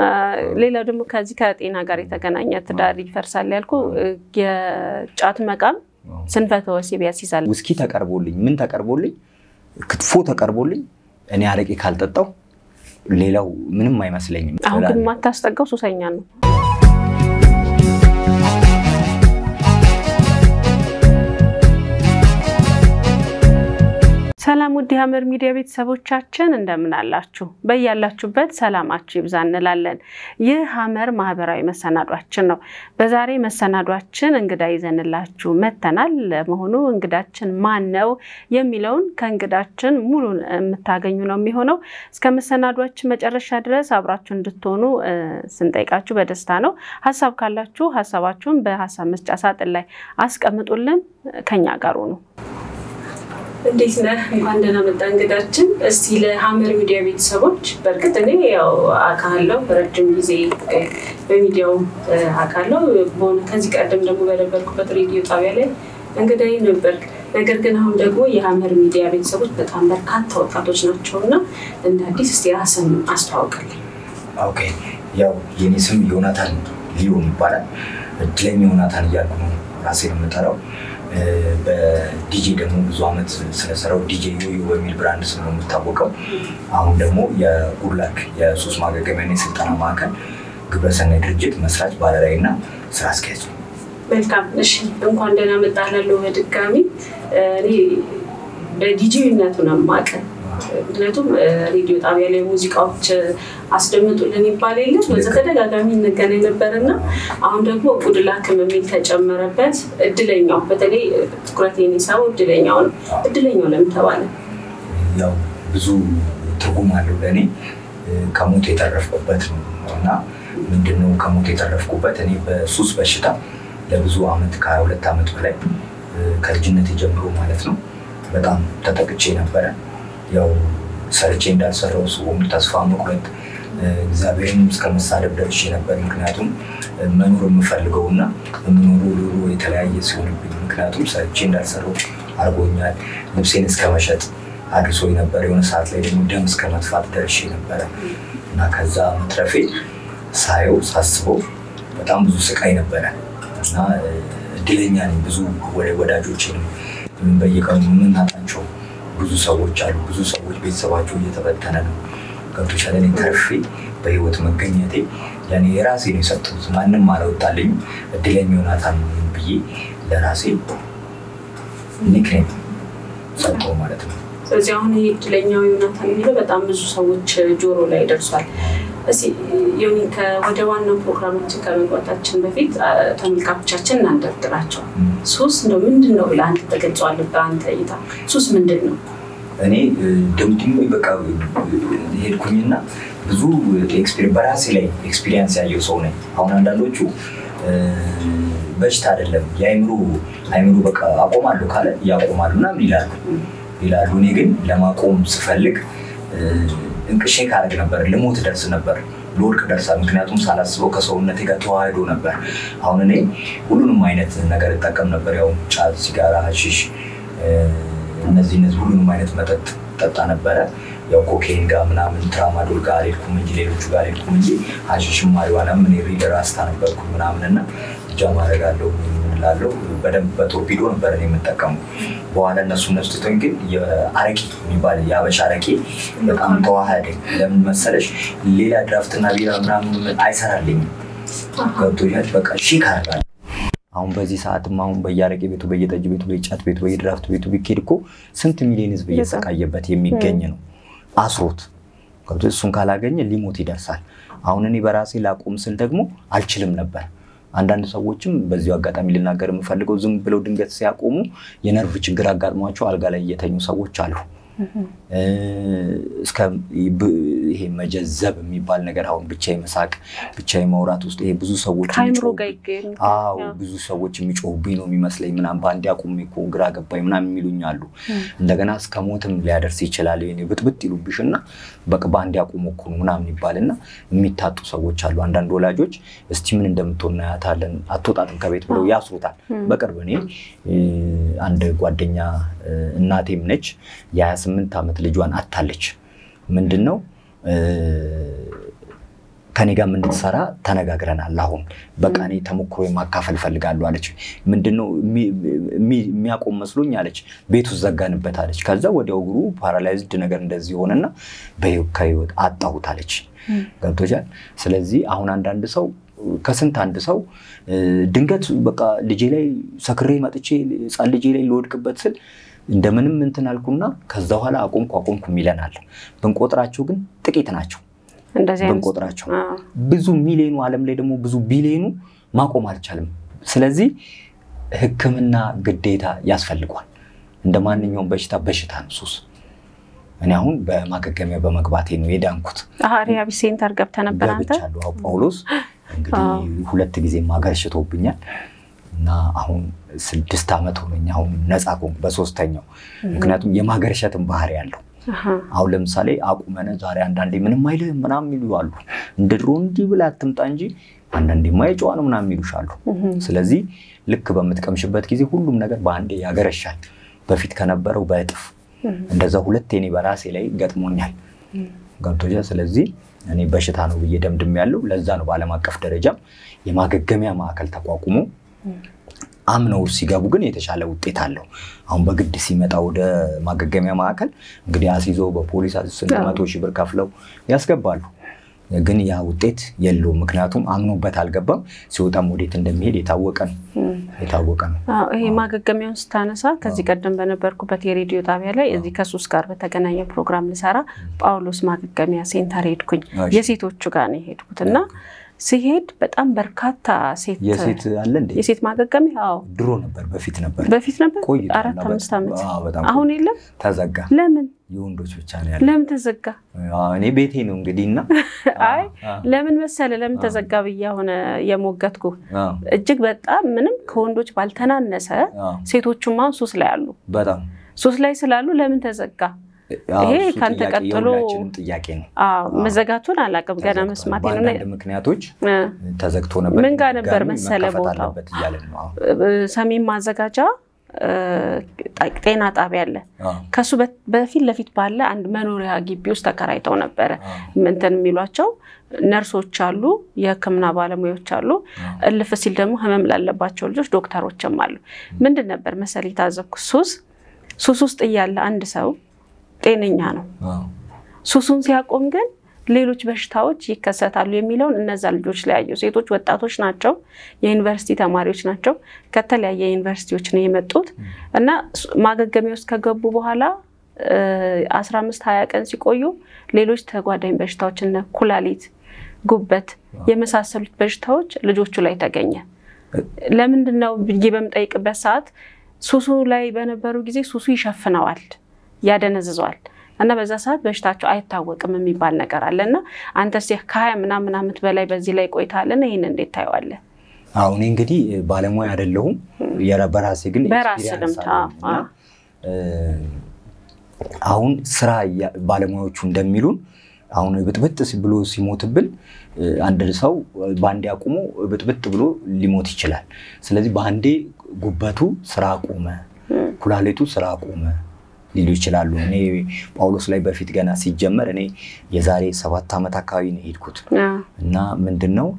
ሌላው ደግሞ ከዚህ ከጤና ጋር የተገናኘ ትዳር ይፈርሳል ያልኩ የጫት መቃም ስንፈተ ወሲብ ያስይዛል። ውስኪ ተቀርቦልኝ ምን ተቀርቦልኝ ክትፎ ተቀርቦልኝ እኔ አረቄ ካልጠጣው ሌላው ምንም አይመስለኝም። አሁን ግን የማታስጠጋው ሱሰኛ ነው። ሰላም ውድ የሐመር ሚዲያ ቤተሰቦቻችን እንደምን አላችሁ? በያላችሁበት ሰላማችሁ ይብዛ እንላለን። ይህ ሐመር ማህበራዊ መሰናዷችን ነው። በዛሬ መሰናዷችን እንግዳ ይዘንላችሁ መተናል። ለመሆኑ እንግዳችን ማን ነው የሚለውን ከእንግዳችን ሙሉ የምታገኙ ነው የሚሆነው። እስከ መሰናዷችን መጨረሻ ድረስ አብራችሁ እንድትሆኑ ስንጠይቃችሁ በደስታ ነው። ሐሳብ ካላችሁ ሐሳባችሁን በሀሳብ መስጫ ሳጥን ላይ አስቀምጡልን። ከኛ ጋር ሁኑ። እንዴት ነህ? እንኳን ደህና መጣ እንግዳችን። እስቲ ለሐመር ሚዲያ ቤተሰቦች በእርግጥ እኔ ያው አውቃለሁ ረጅም ጊዜ በሚዲያው አውቃለሁ። በሆነ ከዚህ ቀደም ደግሞ በነበርኩበት ሬዲዮ ጣቢያ ላይ እንግዳዬ ነበር። ነገር ግን አሁን ደግሞ የሐመር ሚዲያ ቤተሰቦች በጣም በርካታ ወጣቶች ናቸው እና እንደ አዲስ እስቲ ራስን አስተዋውቅልኝ። ኦኬ፣ ያው የኔ ስም ዮናታን ሊሆን ይባላል። እድለኛ ዮናታን እያልኩ ነው ራሴን የምጠራው። በዲጄ ደግሞ ብዙ ዓመት ስለሰራው ዲጄ ዮዮ በሚል ብራንድ ስም ነው የምታወቀው። አሁን ደግሞ የጉድላክ የሱስ ማገገሚያና የስልጠና ማዕከል ግብረሰናይ ድርጅት መስራች ባለራዕይ እና ስራ አስኪያጅ ነው። መልካም እሺ፣ እንኳን ደህና መጣህ እላለሁ በድጋሚ እኔ በዲጄነቱ ነው የማውቅህ ምክንያቱም ሬዲዮ ጣቢያ ላይ ሙዚቃዎች አስደምጡልን ይባል የለም በዛ ተደጋጋሚ እንገናኝ ነበር እና አሁን ደግሞ ጉድላክም የሚል ተጨመረበት። እድለኛው በተለይ ትኩረት የሚሳበው እድለኛው ነው። እድለኛው ለምን ተባለ? ያው ብዙ ትርጉም አለው ለእኔ ከሞት የተረፍኩበት ነው እና ምንድነው ከሞት የተረፍኩበት እኔ በሱስ በሽታ ለብዙ ዓመት ከሀያ ሁለት ዓመት በላይ ከልጅነት ጀምሮ ማለት ነው በጣም ተጠቅቼ ነበረ። ያው ሰርቼ እንዳልሰራው ሰውም ተስፋ መቁረጥ እግዚአብሔርንም እስከ መሳደብ ደርሼ ነበር። ምክንያቱም መኖር የምፈልገው እና የምኖረው ኑሮ የተለያየ ሲሆንብኝ፣ ምክንያቱም ሰርቼ እንዳልሰራው አድርጎኛል። ልብሴን እስከ መሸጥ አድርሶኝ ነበር። የሆነ ሰዓት ላይ ደግሞ ደም እስከ መጥፋት ደርሼ ነበረ እና ከዛ መትረፌ ሳየው ሳስበው በጣም ብዙ ስቃይ ነበረ እና እድለኛ ነኝ። ብዙ ወዳጆችንም በየቀኑ የምናጣቸው ብዙ ሰዎች አሉ። ብዙ ሰዎች ቤተሰባቸው እየተበተነ ነው። ገብቶሻል። እኔ ተርፌ በህይወት መገኘቴ ለእኔ የራሴ ነው የሰጡት። ማንም አላወጣልኝም። እድለኛ ዮናታን ብዬ ለራሴ ኒክኔም ሰጠው ማለት ነው። ስለዚህ አሁን ይህ እድለኛው ዮናታን የሚለው በጣም ብዙ ሰዎች ጆሮ ላይ ደርሷል። እስኪ ዮኒ ወደ ዋናው ፕሮግራማችን ከመግባታችን በፊት ተመልካቾቻችን እናንደርድራቸው። ሱስ እንደው ምንድን ነው ብለህ አንተ ተገልጸዋለህ? በአንተ እይታ ሱስ ምንድን ነው? እኔ ደምድሞ በቃ ሄድኩኝና ብዙ በራሴ ላይ ኤክስፒሪየንስ ያየው ሰው ነኝ። አሁን አንዳንዶቹ በሽታ አይደለም የአይምሮ አይምሮ በቃ አቆማለሁ ካለ ያቆማሉ ምናምን ይላሉ ይላሉ። እኔ ግን ለማቆም ስፈልግ እንቅሼ ካረግ ነበር፣ ልሞት ደርስ ነበር፣ ለወድቅ ደርሳል። ምክንያቱም ሳላስበው ከሰውነቴ ጋር ተዋህዶ ነበር። አሁን እኔ ሁሉንም አይነት ነገር እጠቀም ነበር። ያው ጫት፣ ሲጋራ፣ ሀሺሽ እነዚህ እነዚህ ሁሉንም አይነት መጠጥ ጠጣ ነበረ። ያው ኮኬን ጋር ምናምን ትራማዶል ጋር አልሄድኩም እንጂ ሌሎቹ ጋር አልሄድኩም እንጂ ሀሺሽም ማሪዋናም እኔ ሪደር አስታ ነበርኩ ምናምን እና እጃ ማድረግ አለው ላለው በደንብ በቶርፒዶ ነበር እኔ የምጠቀሙ። በኋላ እነሱ እነሱ ትቶኝ ግን የአረቄ የሚባል የአበሻ አረቄ በጣም ተዋህደኝ። ለምን መሰለሽ ሌላ ድራፍትና ቢራ ምናምን አይሰራልኝም። ገብቶኛል። በቃ ሺክ አደርጋለሁ። አሁን በዚህ ሰዓትም አሁን በየአረቄ ቤቱ፣ በየጠጅ ቤቱ፣ በየጫት ቤቱ፣ በየድራፍት ቤቱ ቢኬድ እኮ ስንት ሚሊዮን ህዝብ እየተሰቃየበት የሚገኝ ነው አስሮት እሱን ካላገኘ ሊሞት ይደርሳል። አሁን እኔ በራሴ ላቆም ስል ደግሞ አልችልም ነበር። አንዳንድ ሰዎችም በዚሁ አጋጣሚ ልናገር የምፈልገው ዝም ብለው ድንገት ሲያቆሙ የነርቭ ችግር አጋጥሟቸው አልጋ ላይ እየተኙ ሰዎች አሉ። እስከ ይሄ መጀዘብ የሚባል ነገር አሁን ብቻ መሳቅ ብቻ ማውራት ውስጥ ይሄ ብዙ ሰዎች አዎ ብዙ ሰዎች የሚጮሁብኝ ነው የሚመስለኝ ምናምን በአንድ አቁሜ እኮ ግራ ገባኝ ምናምን የሚሉኝ አሉ። እንደገና እስከ ሞትም ሊያደርስ ይችላል። ብጥብጥ ይሉብሽ እና በቃ በአንድ አቁሞ እኮ ነው ምናምን ይባልና የሚታጡ ሰዎች አሉ። አንዳንድ ወላጆች እስቲ ምን እንደምትሆን እናያታለን አትወጣትም ከቤት ብለው ያስሩታል። በቅርብ እኔ አንድ ጓደኛ እናቴም ነች የ28 ዓመት ልጇን አታለች። ምንድን ነው ከኔ ጋር እንድትሰራ ተነጋግረናል። አሁን በቃ እኔ ተሞክሮ ማካፈል ፈልጋለሁ አለች። ምንድነው የሚያቆም መስሎኝ አለች። ቤት ውስጥ ዘጋንበት አለች። ከዛ ወዲያው እግሩ ፓራላይዝድ ነገር እንደዚህ ሆነና ከህይወት አጣሁት አለች። ገብቶሻል። ስለዚህ አሁን አንዳንድ ሰው ከስንት አንድ ሰው ድንገት በቃ ልጄ ላይ ሰክሬ መጥቼ ህፃን ልጄ ላይ ልወድቅበት ስል እንደምንም እንትን አልኩና ከዛ በኋላ አቆምኩ አቆምኩ ይለናል። ብንቆጥራቸው ግን ጥቂት ናቸው። ብንቆጥራቸው ብዙ ሚሊዮኑ ዓለም ላይ ደግሞ ብዙ ቢሊዮኑ ማቆም አልቻልም። ስለዚህ ሕክምና ግዴታ ያስፈልጓል። እንደ ማንኛውም በሽታ በሽታ ነው ሱስ። እኔ አሁን በማገገሚያ በመግባቴ ነው የዳንኩት። ሪሃብ ሴንተር ገብተህ ነበር አንተ? ገብቻለሁ። ጳውሎስ እንግዲህ ሁለት ጊዜ ማገርሽቶብኛል እና አሁን ስድስት ዓመት ሆነኝ። አሁን ነፃ ኮንኩ በሶስተኛው። ምክንያቱም የማገርሸትን ባህሪ ያለው አሁን ለምሳሌ አቁመነ ዛሬ አንዳንዴ ምንም አይልህም ምናምን የሚሉ አሉ። እንደ ድሮ እንዲህ ብለህ አትምጣ እንጂ አንዳንዴ ማየጨዋ ነው ምናምን የሚሉሽ አሉ። ስለዚህ ልክ በምትቀምሽበት ጊዜ ሁሉም ነገር በአንዴ ያገረሻል። በፊት ከነበረው በእጥፍ እንደዛ ሁለቴ እኔ በራሴ ላይ ገጥሞኛል። ገብቶሻል። ስለዚህ እኔ በሽታ ነው ብዬ ደምድም ያለው ለዛ ነው በዓለም አቀፍ ደረጃም የማገገሚያ ማዕከል ተቋቁሞ አምነው ሲገቡ ግን የተሻለ ውጤት አለው። አሁን በግድ ሲመጣ ወደ ማገገሚያ ማዕከል እንግዲህ አስይዞ በፖሊስ ስንት መቶ ሺህ ብር ከፍለው ያስገባሉ። ግን ያ ውጤት የለውም። ምክንያቱም አምኖበት አልገባም። ሲወጣም ወዴት እንደሚሄድ የታወቀ ነው የታወቀ ነው። ይሄ ማገገሚያውን ስታነሳ ከዚህ ቀደም በነበርኩበት የሬዲዮ ጣቢያ ላይ እዚህ ከሱስ ጋር በተገናኘ ፕሮግራም ልሰራ ጳውሎስ ማገገሚያ ሴንተር ሄድኩኝ። የሴቶቹ ጋር ነው የሄድኩት እና ሲሄድ በጣም በርካታ ሴት የሴት አለ እንዴ? የሴት ማገገሚያ አዎ፣ ድሮ ነበር፣ በፊት ነበር፣ በፊት ነበር ቆይቷል። አራት አምስት ዓመት አዎ፣ በጣም አሁን የለም። ተዘጋ። ለምን የወንዶች ብቻ ነው ያለ። ለምን ተዘጋ? አዎ፣ እኔ ቤቴ ነው እንግዲህ እና አይ ለምን መሰለ ለምን ተዘጋ ብዬ አሁን የሞገትኩ እጅግ በጣም ምንም ከወንዶች ባልተናነሰ ሴቶቹም አሁን ሱስ ላይ አሉ። በጣም ሱስ ላይ ስላሉ ለምን ተዘጋ? ይሄ ካንተ ቀጥሎ ጥያቄ ነው። መዘጋቱን አላውቅም ገና መስማት ነው። በአንዳንድ ምክንያቶች ተዘግቶ ነበር። ምን ጋር ነበር ድጋሚ መሰለ መከፈት ቦታው? አለበት እያለን ነው አሁን። ሰሜን ማዘጋጃ ጤና ጣቢያ አለ። አዎ፣ ከሱ በፊት ለፊት ባለ አንድ መኖሪያ ግቢ ውስጥ ተከራይተው ነበረ አዎ፣ እንትን የሚሏቸው ነርሶች አሉ፣ የሕክምና ባለሙያዎች አሉ። አዎ። እልፍ ሲል ደግሞ ህመም ላለባቸው ልጆች ዶክተሮችም አሉ። ምንድን ነበር መሰል የታዘብኩት ሱስ ሱስ ውስጥ እያለ አንድ ሰው ጤነኛ ነው። አዎ፣ ሱሱን ሲያቆም ግን ሌሎች በሽታዎች ይከሰታሉ የሚለውን እነዛ ልጆች ላይ ያየው። ሴቶች ወጣቶች ናቸው፣ የዩኒቨርሲቲ ተማሪዎች ናቸው። ከተለያየ ዩኒቨርሲቲዎች ነው የመጡት እና ማገገሚያ ውስጥ ከገቡ በኋላ አስራ አምስት ሀያ ቀን ሲቆዩ ሌሎች ተጓዳኝ በሽታዎች እነ ኩላሊት፣ ጉበት የመሳሰሉት በሽታዎች ልጆቹ ላይ ተገኘ። ለምንድን ነው ብዬ በምጠይቅበት ሰዓት ሱሱ ላይ በነበሩ ጊዜ ሱሱ ይሸፍነዋል፣ ያደነዝዘዋል እና በዛ ሰዓት በሽታቸው አይታወቅም የሚባል ነገር አለ እና አንተስ ከሀያ ምናምን ዓመት በላይ በዚህ ላይ ቆይታለን። ይህን እንዴት ታየዋለህ? አዎ እኔ እንግዲህ ባለሙያ አይደለሁም። የራ- በራሴ ግን በራስ ኤክስፒሪየንስ ልምድ፣ አለኝ እና አዎ። አሁን ስራ እያ- ባለሙያዎቹ እንደሚሉን አሁን ብጥብጥ ሲ- ብሎ ሲሞትብን አንድ ሰው በአንዴ አቁሞ ብጥብጥ ብሎ ሊሞት ይችላል። ስለዚህ በአንዴ ጉበቱ ስራ አቆመ፣ ኩላሊቱ ስራ አቆመ ሊሉ ይችላሉ። እኔ ጳውሎስ ላይ በፊት ገና ሲጀመር እኔ የዛሬ ሰባት ዓመት አካባቢ ነው የሄድኩት እና ምንድን ነው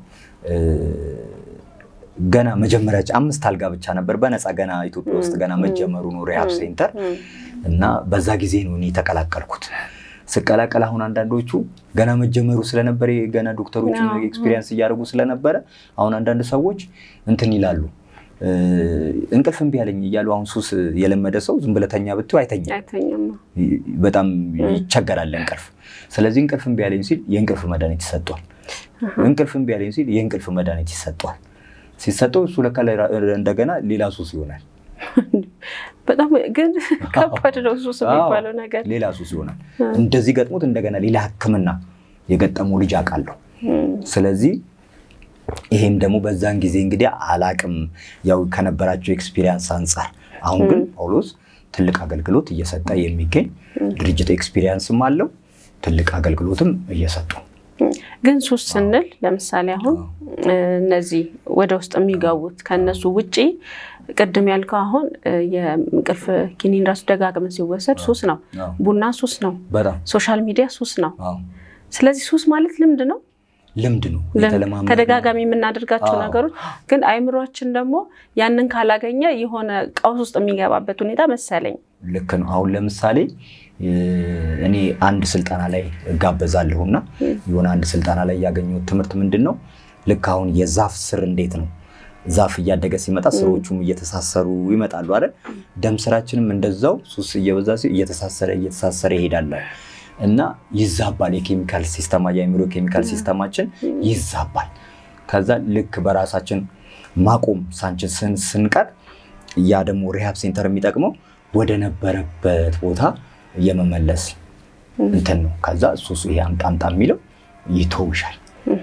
ገና መጀመሪያ አምስት አልጋ ብቻ ነበር በነፃ ገና ኢትዮጵያ ውስጥ ገና መጀመሩ ነው ሪሃብ ሴንተር እና በዛ ጊዜ ነው እኔ የተቀላቀልኩት። ስቀላቀል አሁን አንዳንዶቹ ገና መጀመሩ ስለነበረ ገና ዶክተሮችን አዎ። ኤክስፒሪየንስ እያደረጉ ስለነበረ አሁን አንዳንድ ሰዎች እንትን ይላሉ እንቅልፍ እምቢ አለኝ እያሉ አሁን ሱስ የለመደ ሰው ዝም ብለህ ተኛ ብትይው አይተኛም። አይተኛም። በጣም ይቸገራል እንቅልፍ። ስለዚህ እንቅልፍ እምቢ አለኝ ሲል የእንቅልፍ መድኃኒት ይሰጧል። እንቅልፍ እምቢ አለኝ ሲል የእንቅልፍ መድኃኒት ይሰጧል። ሲሰጠው እሱ ለካ እንደገና ሌላ ሱስ ይሆናል። በጣም ግን ከባድ ነው ሱስ የሚባለው ነገር። ሌላ ሱስ ይሆናል። እንደዚህ ገጥሞት እንደገና ሌላ ሕክምና የገጠመው ልጅ አውቃለሁ። ስለዚህ ይሄም ደግሞ በዛን ጊዜ እንግዲህ አላቅም ያው ከነበራቸው ኤክስፒሪየንስ አንጻር፣ አሁን ግን ጳውሎስ ትልቅ አገልግሎት እየሰጠ የሚገኝ ድርጅት ኤክስፒሪየንስም አለው ትልቅ አገልግሎትም እየሰጡ ግን ሱስ ስንል ለምሳሌ አሁን እነዚህ ወደ ውስጥ የሚገቡት ከእነሱ ውጪ ቅድም ያልከው አሁን የእንቅልፍ ኪኒን ራሱ ደጋግመን ሲወሰድ ሱስ ነው። ቡና ሱስ ነው። በጣም ሶሻል ሚዲያ ሱስ ነው። አዎ። ስለዚህ ሱስ ማለት ልምድ ነው። ልምድ ነው የተለማመድነው። ተደጋጋሚ የምናደርጋቸው አዎ። ነገሮች ግን አይምሯችን ደግሞ ያንን ካላገኘ የሆነ ቀውስ ውስጥ የሚገባበት ሁኔታ መሰለኝ። ልክ ነው። አሁን ለምሳሌ እ፣ እኔ አንድ ስልጠና ላይ እጋበዛለሁ እና የሆነ አንድ ስልጠና ላይ ያገኘሁት ትምህርት ምንድን ነው? ልክ አሁን የዛፍ ስር እንዴት ነው ዛፍ እያደገ ሲመጣ ስሮቹም እየተሳሰሩ ይመጣሉ አይደል? ደም ስራችንም እንደዛው ሱስ እየበዛ ሲ እየተሳሰረ እየተሳሰረ ይሄዳል እና ይዛባል። የኬሚካል ሲስተማ የአእምሮ ኬሚካል ሲስተማችን ይዛባል። ከዛ ልክ በራሳችን ማቆም ሳንችል ስን- ስንቀር ያ ደግሞ ሪሃብ ሴንተር የሚጠቅመው ወደ ነበረበት ቦታ የመመለስ እንትን ነው። ከዛ ሱሱ ይሄ አምጣ አምጣ የሚለው ይተውሻል።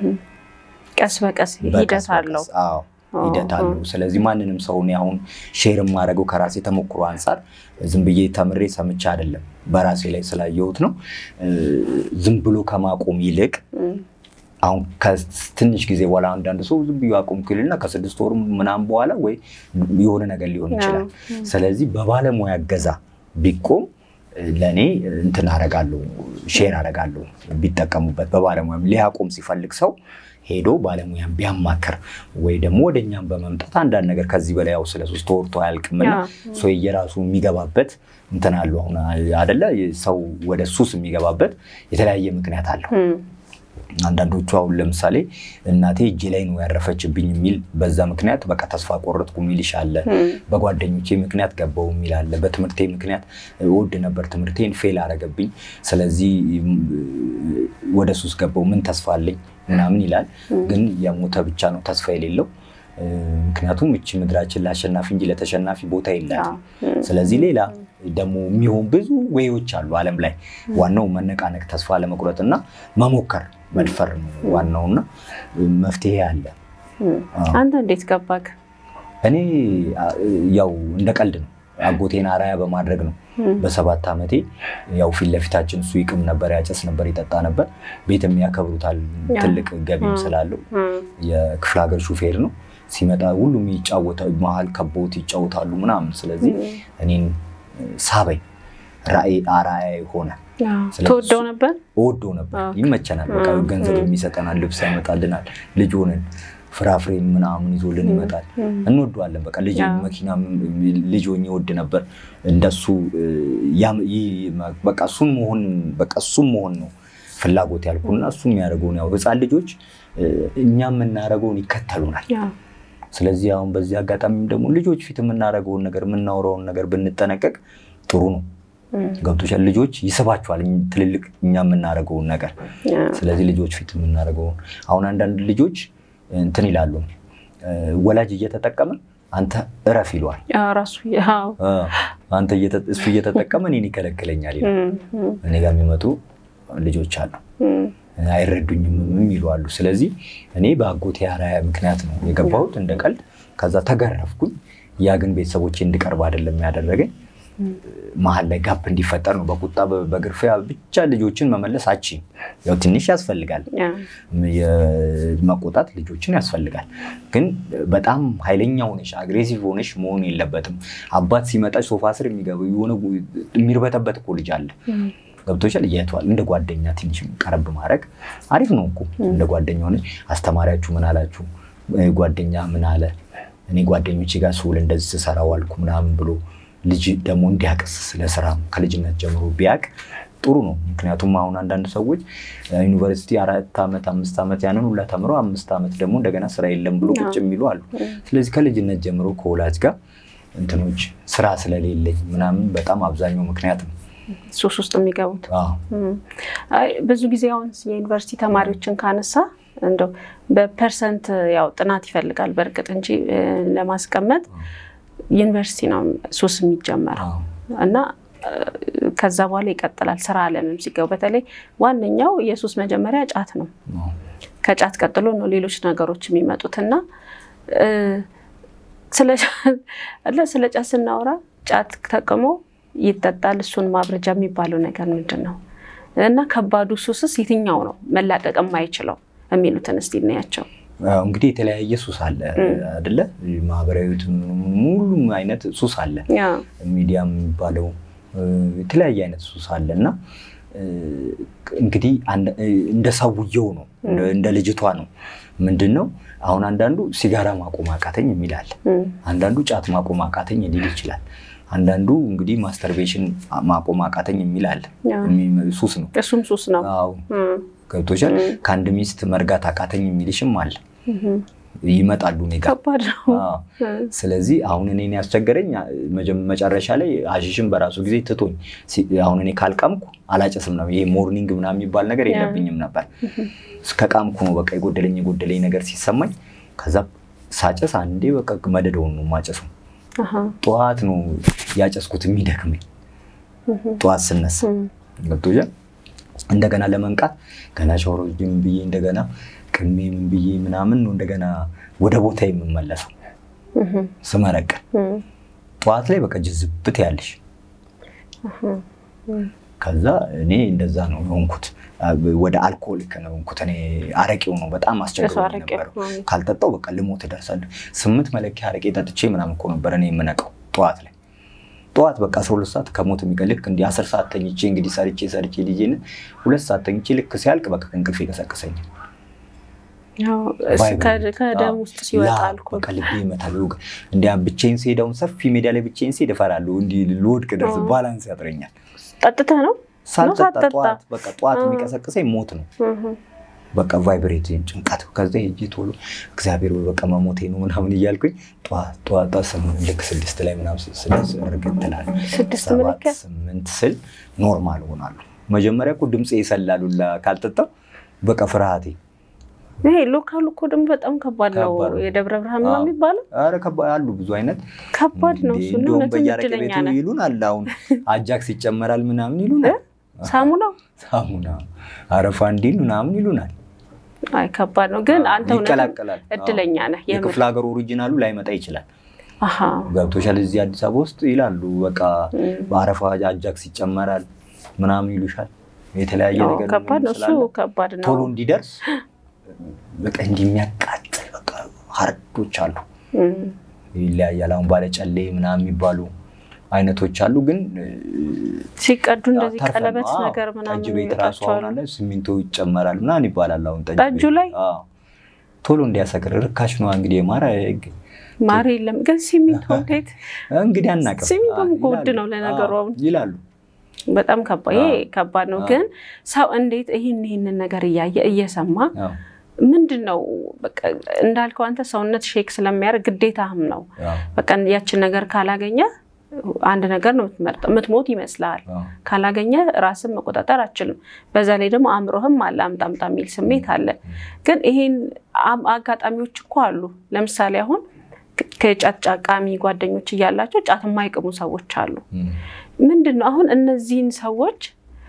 ቀስ በቀስ በቀስ ሂደት አለው። በቀስ፣ አዎ ሂደት አለው። ስለዚህ ማንንም ሰው እኔ አሁን ሼር የማደርገው ከራሴ ተሞክሮ አንጻር ዝም ብዬ ተምሬ ሰምቼ አይደለም፣ በራሴ ላይ ስላየሁት ነው። እ፣ ዝም ብሎ ከማቆም ይልቅ አሁን ከትንሽ ጊዜ በኋላ አንዳንድ ሰው ዝም ብዬ አቆምኩ ይልና ከስድስት ወር ምናምን በኋላ ወይ የሆነ ነገር ሊሆን ይችላል። ስለዚህ በባለሙያ እገዛ ቢቆም ለእኔ እንትን አረጋለሁ ሼር አረጋለሁ ቢጠቀሙበት። በባለሙያም ሊያቆም ሲፈልግ ሰው ሄዶ ባለሙያን ቢያማክር ወይ ደግሞ ወደ እኛም በመምጣት አንዳንድ ነገር ከዚህ በላይ ያው ስለ ሱስ ተወርቶ አያልቅምና ሰው የራሱ የሚገባበት እንትን አለው። አሁን አደለ ሰው ወደ ሱስ የሚገባበት የተለያየ ምክንያት አለው። አንዳንዶቹ አሁን ለምሳሌ እናቴ እጄ ላይ ነው ያረፈችብኝ የሚል በዛ ምክንያት በቃ ተስፋ ቆረጥኩ የሚልሽ አለ። በጓደኞቼ ምክንያት ገባው የሚል አለ። በትምህርቴ ምክንያት እወድ ነበር ትምህርቴን ፌል አረገብኝ፣ ስለዚህ ወደ ሱስ ገባው ምን ተስፋ አለኝ ምናምን ይላል። ግን የሞተ ብቻ ነው ተስፋ የሌለው። ምክንያቱም እቺ ምድራችን ለአሸናፊ እንጂ ለተሸናፊ ቦታ የላትም። ስለዚህ ሌላ ደግሞ የሚሆን ብዙ ወይዎች አሉ ዓለም ላይ። ዋናው መነቃነቅ፣ ተስፋ ለመቁረጥ እና መሞከር መድፈር ነው ዋናውና መፍትሄ አለ። አንተ እንዴት ገባክ? እኔ ያው እንደ ቀልድ ነው አጎቴን አራያ በማድረግ ነው። በሰባት ዓመቴ ያው ፊት ለፊታችን እሱ ይቅም ነበር፣ ያጨስ ነበር፣ ይጠጣ ነበር። ቤትም ያከብሩታል ትልቅ ገቢም ስላለው የክፍለ ሀገር ሹፌር ነው። ሲመጣ ሁሉም ይጫወታ መሀል ከቦት ይጫወታሉ ምናምን። ስለዚህ እኔን ሳበኝ፣ ራእይ አራያ ሆነ። ተወደው ነበር እወደው ነበር። ይመቸናል። በቃ ገንዘብ የሚሰጠናል፣ ልብስ ያመጣልናል። ልጅ ሆነን ፍራፍሬ ምናምን ይዞልን ይመጣል። እንወደዋለን። በቃ ልጅ መኪና ልጅ ሆኜ እወድ ነበር። እንደሱ በቃ እሱን መሆን በቃ እሱም መሆን ነው ፍላጎት ያልኩና እሱ የሚያደርገውን ያው ህፃን ልጆች እኛ የምናደርገውን ይከተሉናል። ስለዚህ አሁን በዚህ አጋጣሚም ደግሞ ልጆች ፊት የምናደርገውን ነገር የምናወራውን ነገር ብንጠነቀቅ ጥሩ ነው። ገብቶሻል? ልጆች ይስባቸዋል ትልልቅ እኛ የምናደርገውን ነገር። ስለዚህ ልጆች ፊት የምናደርገውን አሁን አንዳንድ ልጆች እንትን ይላሉ፣ ወላጅ እየተጠቀመ አንተ እረፍ ይለዋል። ራሱ አንተ እሱ እየተጠቀመ እኔን ይከለክለኛል ይላል። እኔ ጋር የሚመጡ ልጆች አሉ አይረዱኝም የሚሉ አሉ። ስለዚህ እኔ በአጎቴ አራያ ምክንያት ነው የገባሁት እንደ ቀልድ። ከዛ ተገረፍኩኝ። ያ ግን ቤተሰቦቼ እንድቀርብ አይደለም ያደረገኝ መሀል ላይ ጋፕ እንዲፈጠር ነው። በቁጣ በግርፊያ ብቻ ልጆችን መመለስ አቺ ያው ትንሽ ያስፈልጋል፣ መቆጣት ልጆችን ያስፈልጋል። ግን በጣም ኃይለኛ ሆነሽ አግሬሲቭ ሆነሽ መሆን የለበትም። አባት ሲመጣ ሶፋ ስር የሚገባ የሆነ የሚርበተበት እኮ ልጅ አለ። ገብቶሻል? እያየተዋል እንደ ጓደኛ ትንሽ ቀረብ ማድረግ አሪፍ ነው እኮ እንደ ጓደኛ ሆነሽ አስተማሪያችሁ ምን አላችሁ፣ ጓደኛ ምን አለ፣ እኔ ጓደኞቼ ጋር ስውል እንደዚህ ስሰራ ዋልኩ ምናምን ብሎ ልጅ ደግሞ እንዲያቅስ ስለ ስራ ከልጅነት ጀምሮ ቢያቅ ጥሩ ነው። ምክንያቱም አሁን አንዳንድ ሰዎች ዩኒቨርሲቲ አራት ዓመት አምስት ዓመት ያንን ሁላ ተምረው አምስት ዓመት ደግሞ እንደገና ስራ የለም ብሎ ቁጭ የሚሉ አሉ። ስለዚህ ከልጅነት ጀምሮ ከወላጅ ጋር እንትኖች ስራ ስለሌለኝ ምናምን በጣም አብዛኛው ምክንያት ነው ሱስ ውስጥ የሚገቡት። ብዙ ጊዜ አሁን የዩኒቨርሲቲ ተማሪዎችን ካነሳ እንደው በፐርሰንት ያው ጥናት ይፈልጋል በእርግጥ እንጂ ለማስቀመጥ ዩኒቨርሲቲ ነው ሱስ የሚጀመረው እና ከዛ በኋላ ይቀጥላል። ስራ አለምም ሲገቡ በተለይ ዋነኛው የሱስ መጀመሪያ ጫት ነው። ከጫት ቀጥሎ ነው ሌሎች ነገሮች የሚመጡት እና ስለ ጫት ስናወራ ጫት ተቅሞ ይጠጣል። እሱን ማብረጃ የሚባለው ነገር ምንድን ነው እና ከባዱ ሱስስ የትኛው ነው መላቀቅ የማይችለው የሚሉትን እስቲ እናያቸው። እንግዲህ የተለያየ ሱስ አለ አይደለ? ማህበራዊ ሙሉም አይነት ሱስ አለ። ሚዲያም የሚባለው የተለያየ አይነት ሱስ አለ እና እንግዲህ እንደ ሰውየው ነው፣ እንደ ልጅቷ ነው። ምንድን ነው አሁን አንዳንዱ ሲጋራ ማቆም አቃተኝ የሚል አለ። አንዳንዱ ጫት ማቆም አቃተኝ ሊል ይችላል። አንዳንዱ እንግዲህ ማስተርቤሽን ማቆም አቃተኝ የሚል አለ። ሱስ ነው፣ እሱም ሱስ ነው። አዎ ገብቶሻል። ከአንድ ሚስት መርጋት አቃተኝ የሚልሽም አለ። ይመጣሉ እኔ ጋር ከባድ ነው። ስለዚህ አሁን እኔን ያስቸገረኝ መጨረሻ ላይ አሽሽን በራሱ ጊዜ ትቶኝ አሁን እኔ ካልቃምኩ አላጨስም ነው። ይሄ ሞርኒንግ ምናምን የሚባል ነገር የለብኝም ነበር። ከቃምኩ ነው በቃ የጎደለኝ የጎደለኝ ነገር ሲሰማኝ፣ ከዛ ሳጨስ አንዴ በቃ መደደውን ነው ማጨሱ። ጠዋት ነው ያጨስኩት የሚደክመኝ ጠዋት ስነሳ ገብቶሻል። እንደገና ለመንቃት ገና ሻወር ብዬ እንደገና ቅሜ ምን ብዬ ምናምን ነው እንደገና ወደ ቦታ የምመለሰው ስመረቅን። ጠዋት ላይ በቃ ጅዝብት ያለሽ ከዛ እኔ እንደዛ ነው የሆንኩት። ወደ አልኮሊክ ነው የሆንኩት። እኔ አረቄው ነው በጣም አስቸግሮኝ ነበረው። ካልጠጣው በቃ ልሞት እደርሳለሁ። ስምንት መለኪያ አረቄ ጠጥቼ ምናምን እኮ ነበር እኔ የምነቀው ጠዋት ላይ ጠዋት በቃ አስራ ሁለት ሰዓት ከሞት የሚቀልክ እንዲህ አስር ሰዓት ተኝቼ እንግዲህ ሰርቼ ሰርቼ ልጄን ሁለት ሰዓት ተኝቼ ልክ ሲያልቅ በቃ ከእንቅልፍ ይቀሰቅሰኛል። ከደም ውስጥ ሲወጣ አልኮል በቃ ልቤ ይመታል። እንዲያ ብቻዬን ስሄድ አሁን ሰፊ ሜዳ ላይ ብቻዬን ስሄድ እፈራለሁ። እንዲህ ልወድቅ ደርስ ባላንስ ያጥረኛል። ጠጥተህ ነው ሳልጠጣ ጠዋት በቃ ጠዋት የሚቀሰቅሰኝ ሞት ነው። በቃ ቫይብሬት ጭንቀት። ከዛ ሄጄ ቶሎ እግዚአብሔር ወይ በቃ መሞቴ ነው ምናምን እያልኩኝ ጠዋት ልክ ስድስት ላይ ምናምን ስድስት እርግጥ እላለሁ። ሰባት ስምንት ስል ኖርማል ሆናለሁ። መጀመሪያ እኮ ድምፄ ይሰላሉላ ካልጠጣው በቃ ፍርሃቴ ይሄ ሎካሉ እኮ ደግሞ በጣም ከባድ ነው። የደብረ ብርሃን ነው የሚባለው። ኧረ አሉ ብዙ አይነት ከባድ ነው። እሱ እንደውም በየአረቄ ቤቱ ይሉን አለ። አሁን አጃክስ ይጨመራል ምናምን ይሉናል። ሳሙና ሳሙና አረፋ እንዲል ምናምን ይሉናል። አይ ከባድ ነው ግን አንተ ይቀላቀላል። እድለኛ ነህ። የክፍለ ሀገር ኦሪጂናሉ ላይመጣ ይችላል። ገብቶሻል። እዚህ አዲስ አበባ ውስጥ ይላሉ በቃ በአረፋ አጃክስ ይጨመራል ምናምን ይሉሻል። የተለያየ ነገር ከባድ ነው እሱ ከባድ ነው። ቶሎ እንዲደርስ በቃ እንዲህ የሚያቃጥል በቃ ሀርዶች አሉ። ይለያያል። አሁን ባለጨሌ ምናምን የሚባሉ አይነቶች አሉ። ግን ሲቀዱ እንደዚህ ቀለበት ነገር ምናምን ጠጅ ቤት ራሱ አሁን አለ ሲሚንቶ ይጨመራል ምናምን ይባላል። አሁን ጠጁ ላይ ቶሎ እንዲያሰክር ርካሽ ነው እንግዲህ ማር ማር የለም ግን ሲሚንቶ እንዴት እንግዲህ አናውቅም። ሲሚንቶም እኮ ውድ ነው ለነገሩ አሁን ይላሉ። በጣም ከባድ ይሄ ከባድ ነው። ግን ሰው እንዴት ይህን ይህንን ነገር እያየ እየሰማ ምንድን ነው በቃ እንዳልከው አንተ ሰውነት ሼክ ስለሚያደርግ ግዴታህም ነው። በቃ ያችን ነገር ካላገኘ አንድ ነገር ነው የምትመርጠው። የምትሞት ይመስልሃል። ካላገኘ ራስን መቆጣጠር አችልም። በዛ ላይ ደግሞ አእምሮህም አለ አምጣምጣ የሚል ስሜት አለ። ግን ይሄን አጋጣሚዎች እኮ አሉ። ለምሳሌ አሁን ከጫት ጫቃሚ ጓደኞች እያላቸው ጫት የማይቅሙ ሰዎች አሉ። ምንድን ነው አሁን እነዚህን ሰዎች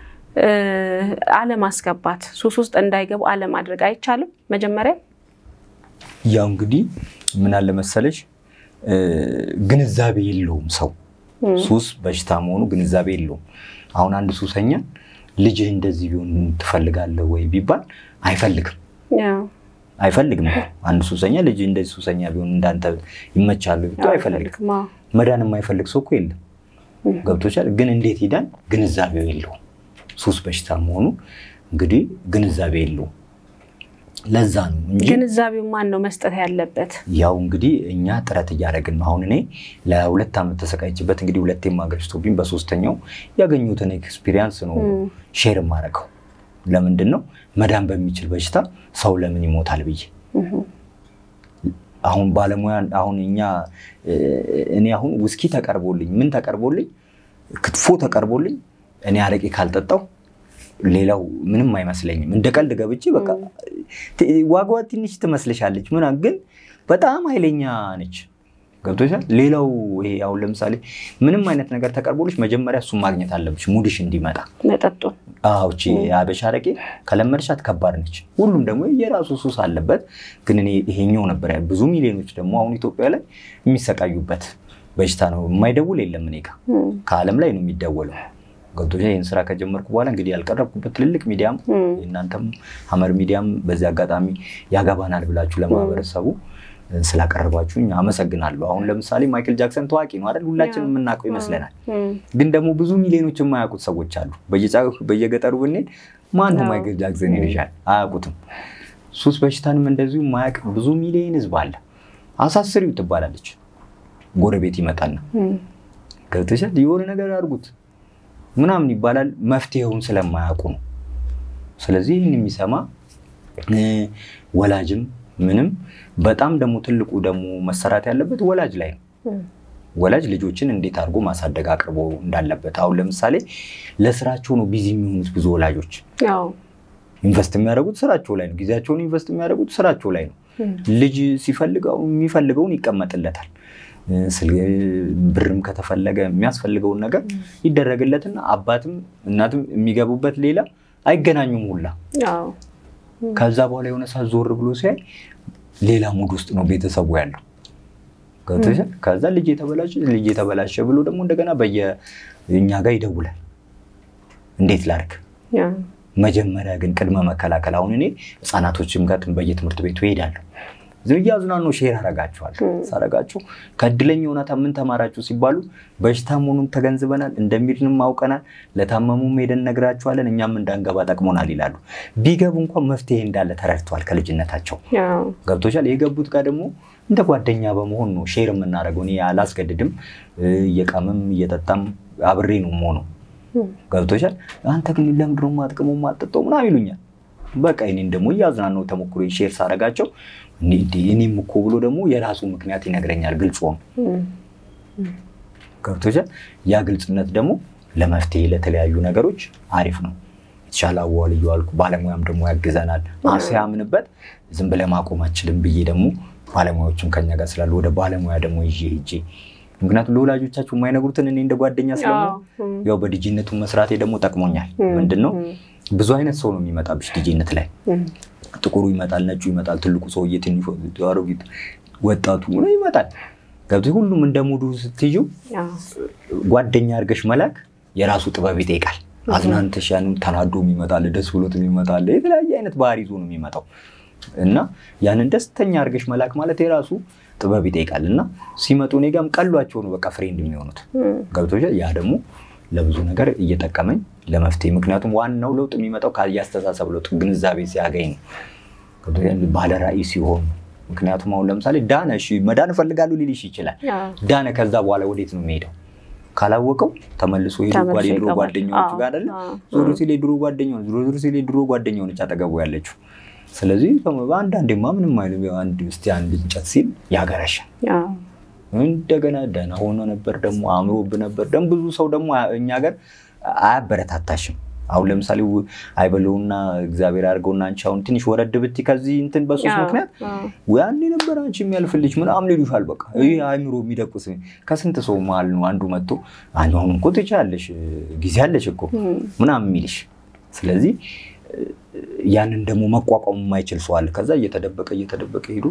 አለማስገባት ሱስ ውስጥ እንዳይገቡ አለማድረግ አይቻልም? መጀመሪያ ያው እንግዲህ ምን አለ መሰለሽ ግንዛቤ የለውም ሰው ሱስ በሽታ መሆኑ ግንዛቤ የለውም። አሁን አንድ ሱሰኛ ልጅህ እንደዚህ ቢሆን ትፈልጋለህ ወይ ቢባል አይፈልግም አይፈልግም። አንድ ሱሰኛ ልጅ እንደዚህ ሱሰኛ ቢሆን እንዳንተ ይመቻሉ ቢቱ አይፈልግም። መዳን የማይፈልግ ሰው እኮ የለም። ገብቶቻል። ግን እንዴት ይዳን? ግንዛቤው የለውም። ሱስ በሽታ መሆኑ እንግዲህ ግንዛቤ የለውም። ለዛ ነው እንጂ ግንዛቤው ማን ነው መስጠት ያለበት? ያው እንግዲህ እኛ ጥረት እያደረግን ነው። አሁን እኔ ለሁለት ዓመት ተሰቃይችበት እንግዲህ ሁለቴም አገርሽቶብኝ በሶስተኛው ያገኙትን ኤክስፒሪያንስ ነው ሼር የማደርገው። ለምንድን ነው መዳን በሚችል በሽታ ሰው ለምን ይሞታል ብዬ አሁን ባለሙያ አሁን እኛ እኔ አሁን ውስኪ ተቀርቦልኝ ምን ተቀርቦልኝ ክትፎ ተቀርቦልኝ እኔ አረቄ ካልጠጣው ሌላው ምንም አይመስለኝም። እንደ ቀልድ ገብቼ በቃ ዋጋዋ ትንሽ ትመስልሻለች ምናምን፣ ግን በጣም ኃይለኛ ነች። ገብቶሻል። ሌላው ይሄ አሁን ለምሳሌ ምንም አይነት ነገር ተቀርቦልሽ መጀመሪያ እሱን ማግኘት አለብሽ ሙድሽ እንዲመጣ መጠጡ። አዎ እቺ የአበሻ አረቄ ከለመድሻት ከባድ ነች። ሁሉም ደግሞ የራሱ ሱስ አለበት። ግን እኔ ይሄኛው ነበር ብዙ ሚሊዮኖች ደግሞ አሁን ኢትዮጵያ ላይ የሚሰቃዩበት በሽታ ነው። የማይደውል የለም እኔ ጋ ከዓለም ላይ ነው የሚደወለው። ገብቶሻል። ይህን ስራ ከጀመርኩ በኋላ እንግዲህ ያልቀረብኩበት ትልልቅ ሚዲያም እናንተም ሀመር ሚዲያም በዚህ አጋጣሚ ያገባናል ብላችሁ ለማህበረሰቡ ስላቀረባችሁኝ አመሰግናለሁ። አሁን ለምሳሌ ማይክል ጃክሰን ታዋቂ ነው አይደል? ሁላችንም የምናውቀው ይመስለናል። ግን ደግሞ ብዙ ሚሊዮኖች የማያውቁት ሰዎች አሉ። በየገጠሩ ብንሄድ ማን ነው ማይክል ጃክሰን ይልሻል፣ አያውቁትም። ሱስ በሽታንም እንደዚሁ የማያውቅ ብዙ ሚሊዮን ህዝብ አለ። አሳስሪው ትባላለች። ጎረቤት ይመጣና ገብተሻል የሆነ ነገር አድርጉት ምናምን ይባላል። መፍትሄውን ስለማያውቁ ነው። ስለዚህ ይህን የሚሰማ ወላጅም ምንም በጣም ደግሞ ትልቁ ደግሞ መሰራት ያለበት ወላጅ ላይ ነው። ወላጅ ልጆችን እንዴት አድርጎ ማሳደግ አቅርቦ እንዳለበት። አሁን ለምሳሌ ለስራቸው ነው ቢዚ የሚሆኑት ብዙ ወላጆች ኢንቨስት የሚያደርጉት ስራቸው ላይ ነው። ጊዜያቸውን ኢንቨስት የሚያደርጉት ስራቸው ላይ ነው። ልጅ ሲፈልገው የሚፈልገውን ይቀመጥለታል። ብርም ከተፈለገ የሚያስፈልገውን ነገር ይደረግለትና አባትም እናትም የሚገቡበት ሌላ አይገናኙም ሁላ። ከዛ በኋላ የሆነ ሰዓት ዞር ብሎ ሲያይ ሌላ ሙድ ውስጥ ነው ቤተሰቡ ያለው። ከዛ ልጅ የተበላሸ ልጅ የተበላሸ ብሎ ደግሞ እንደገና በየእኛ ጋር ይደውላል። እንዴት ላድርግ? መጀመሪያ ግን ቅድመ መከላከል። አሁን እኔ ህፃናቶችም ጋር በየትምህርት ቤቱ እሄዳለሁ እያዝናኑ ሼር አረጋችኋለሁ። ሳረጋችሁ ከእድለኛ እውነታ ምን ተማራችሁ ሲባሉ በሽታ መሆኑን ተገንዝበናል፣ እንደሚድንም አውቀናል፣ ለታመሙም ሄደን ነግራችኋለን፣ እኛም እንዳንገባ ጠቅሞናል ይላሉ። ቢገቡ እንኳን መፍትሄ እንዳለ ተረድተዋል ከልጅነታቸው ገብቶቻል። የገቡት ጋር ደግሞ እንደ ጓደኛ በመሆን ነው ሼር የምናደርገው። እኔ አላስገድድም፣ እየቃምም እየጠጣም አብሬ ነው የምሆነው። ገብቶቻል። አንተ ግን ለምንድን ነው የማጥቅመው የማጠጣው ምናምን ይሉኛል። በቃ እኔን ደግሞ እያዝናነው ተሞክሮ ሼር ሳረጋቸው እኔም እኮ ብሎ ደግሞ የራሱ ምክንያት ይነግረኛል። ግልጽ ሆኖ ገብቶሻል። ያ ግልጽነት ደግሞ ለመፍትሄ ለተለያዩ ነገሮች አሪፍ ነው። የተሻለ አዋል እየዋልኩ ባለሙያም ደግሞ ያግዘናል። ሲያምንበት ዝም ብለህ ማቆም አችልም ብዬ ደግሞ ባለሙያዎችም ከኛ ጋር ስላሉ ወደ ባለሙያ ደግሞ ይዤ ሄጄ ምክንያቱም ለወላጆቻችሁ የማይነግሩትን እኔ እንደ ጓደኛ ስለሆነ ያው በዲጂነቱ መስራቴ ደግሞ ጠቅሞኛል። ምንድን ነው ብዙ አይነት ሰው ነው የሚመጣብሽ ዲጂነት ላይ ጥቁሩ ይመጣል፣ ነጩ ይመጣል፣ ትልቁ ሰውዬ፣ ትንሹ፣ አሮጊት፣ ወጣቱ ይመጣል። ገብቶሽ ሁሉም እንደ ሙዱ ስትይዥው ጓደኛ አድርገሽ መላክ የራሱ ጥበብ ይጠይቃል። አዝናንተሽ ያንን ተናዶ የሚመጣል፣ ደስ ብሎት የሚመጣል፣ የተለያየ አይነት ባህሪ ይዞ ነው የሚመጣው እና ያንን ደስተኛ አድርገሽ መላክ ማለት የራሱ ጥበብ ይጠይቃል እና ሲመጡ እኔ ጋርም ቀሏቸው ነው በቃ ፍሬንድ የሚሆኑት ገብቶሻል። ያ ደግሞ ለብዙ ነገር እየጠቀመኝ ለመፍትሄ ምክንያቱም ዋናው ለውጥ የሚመጣው የአስተሳሰብ ለውጥ ግንዛቤ ሲያገኝ ነው፣ ባለ ራዕይ ሲሆን። ምክንያቱም አሁን ለምሳሌ ዳነ እሺ መዳን እፈልጋለሁ ሊልሽ ይችላል። ዳነ ከዛ በኋላ ወዴት ነው የሚሄደው ካላወቀው ተመልሶ ሄዶ የድሮ ጓደኛዎቹ ጋር አይደለ ዞሮ ሲል የድሮ ጓደኛው ዞሮ ሲል የድሮ ጓደኛው ነች አጠገቡ ያለችው። ስለዚህ በአንዳንዴማ ምንም አይልም አንድ እስኪ አንድ እንጨት ሲል ያገረሻል። እንደገና ደህና ሆኖ ነበር ደግሞ አእምሮብ ነበር ደግሞ ብዙ ሰው ደግሞ እኛ ሀገር አያበረታታሽም። አሁን ለምሳሌ አይበለውና እግዚአብሔር አድርገውና አንቺ አሁን ትንሽ ወረድ ብቲ ከዚህ እንትን በሶስት ምክንያት ያን የነበረ አንቺ የሚያልፍልሽ ምናምን ይሉሻል። በቃ ይህ አእምሮ የሚደቁስ ከስንት ሰው መሀል ነው አንዱ መጥቶ አሁን እኮ ትችያለሽ ጊዜ አለሽ እኮ ምናምን የሚልሽ። ስለዚህ ያንን ደግሞ መቋቋም የማይችል ሰው አለ። ከዛ እየተደበቀ እየተደበቀ ሄዱ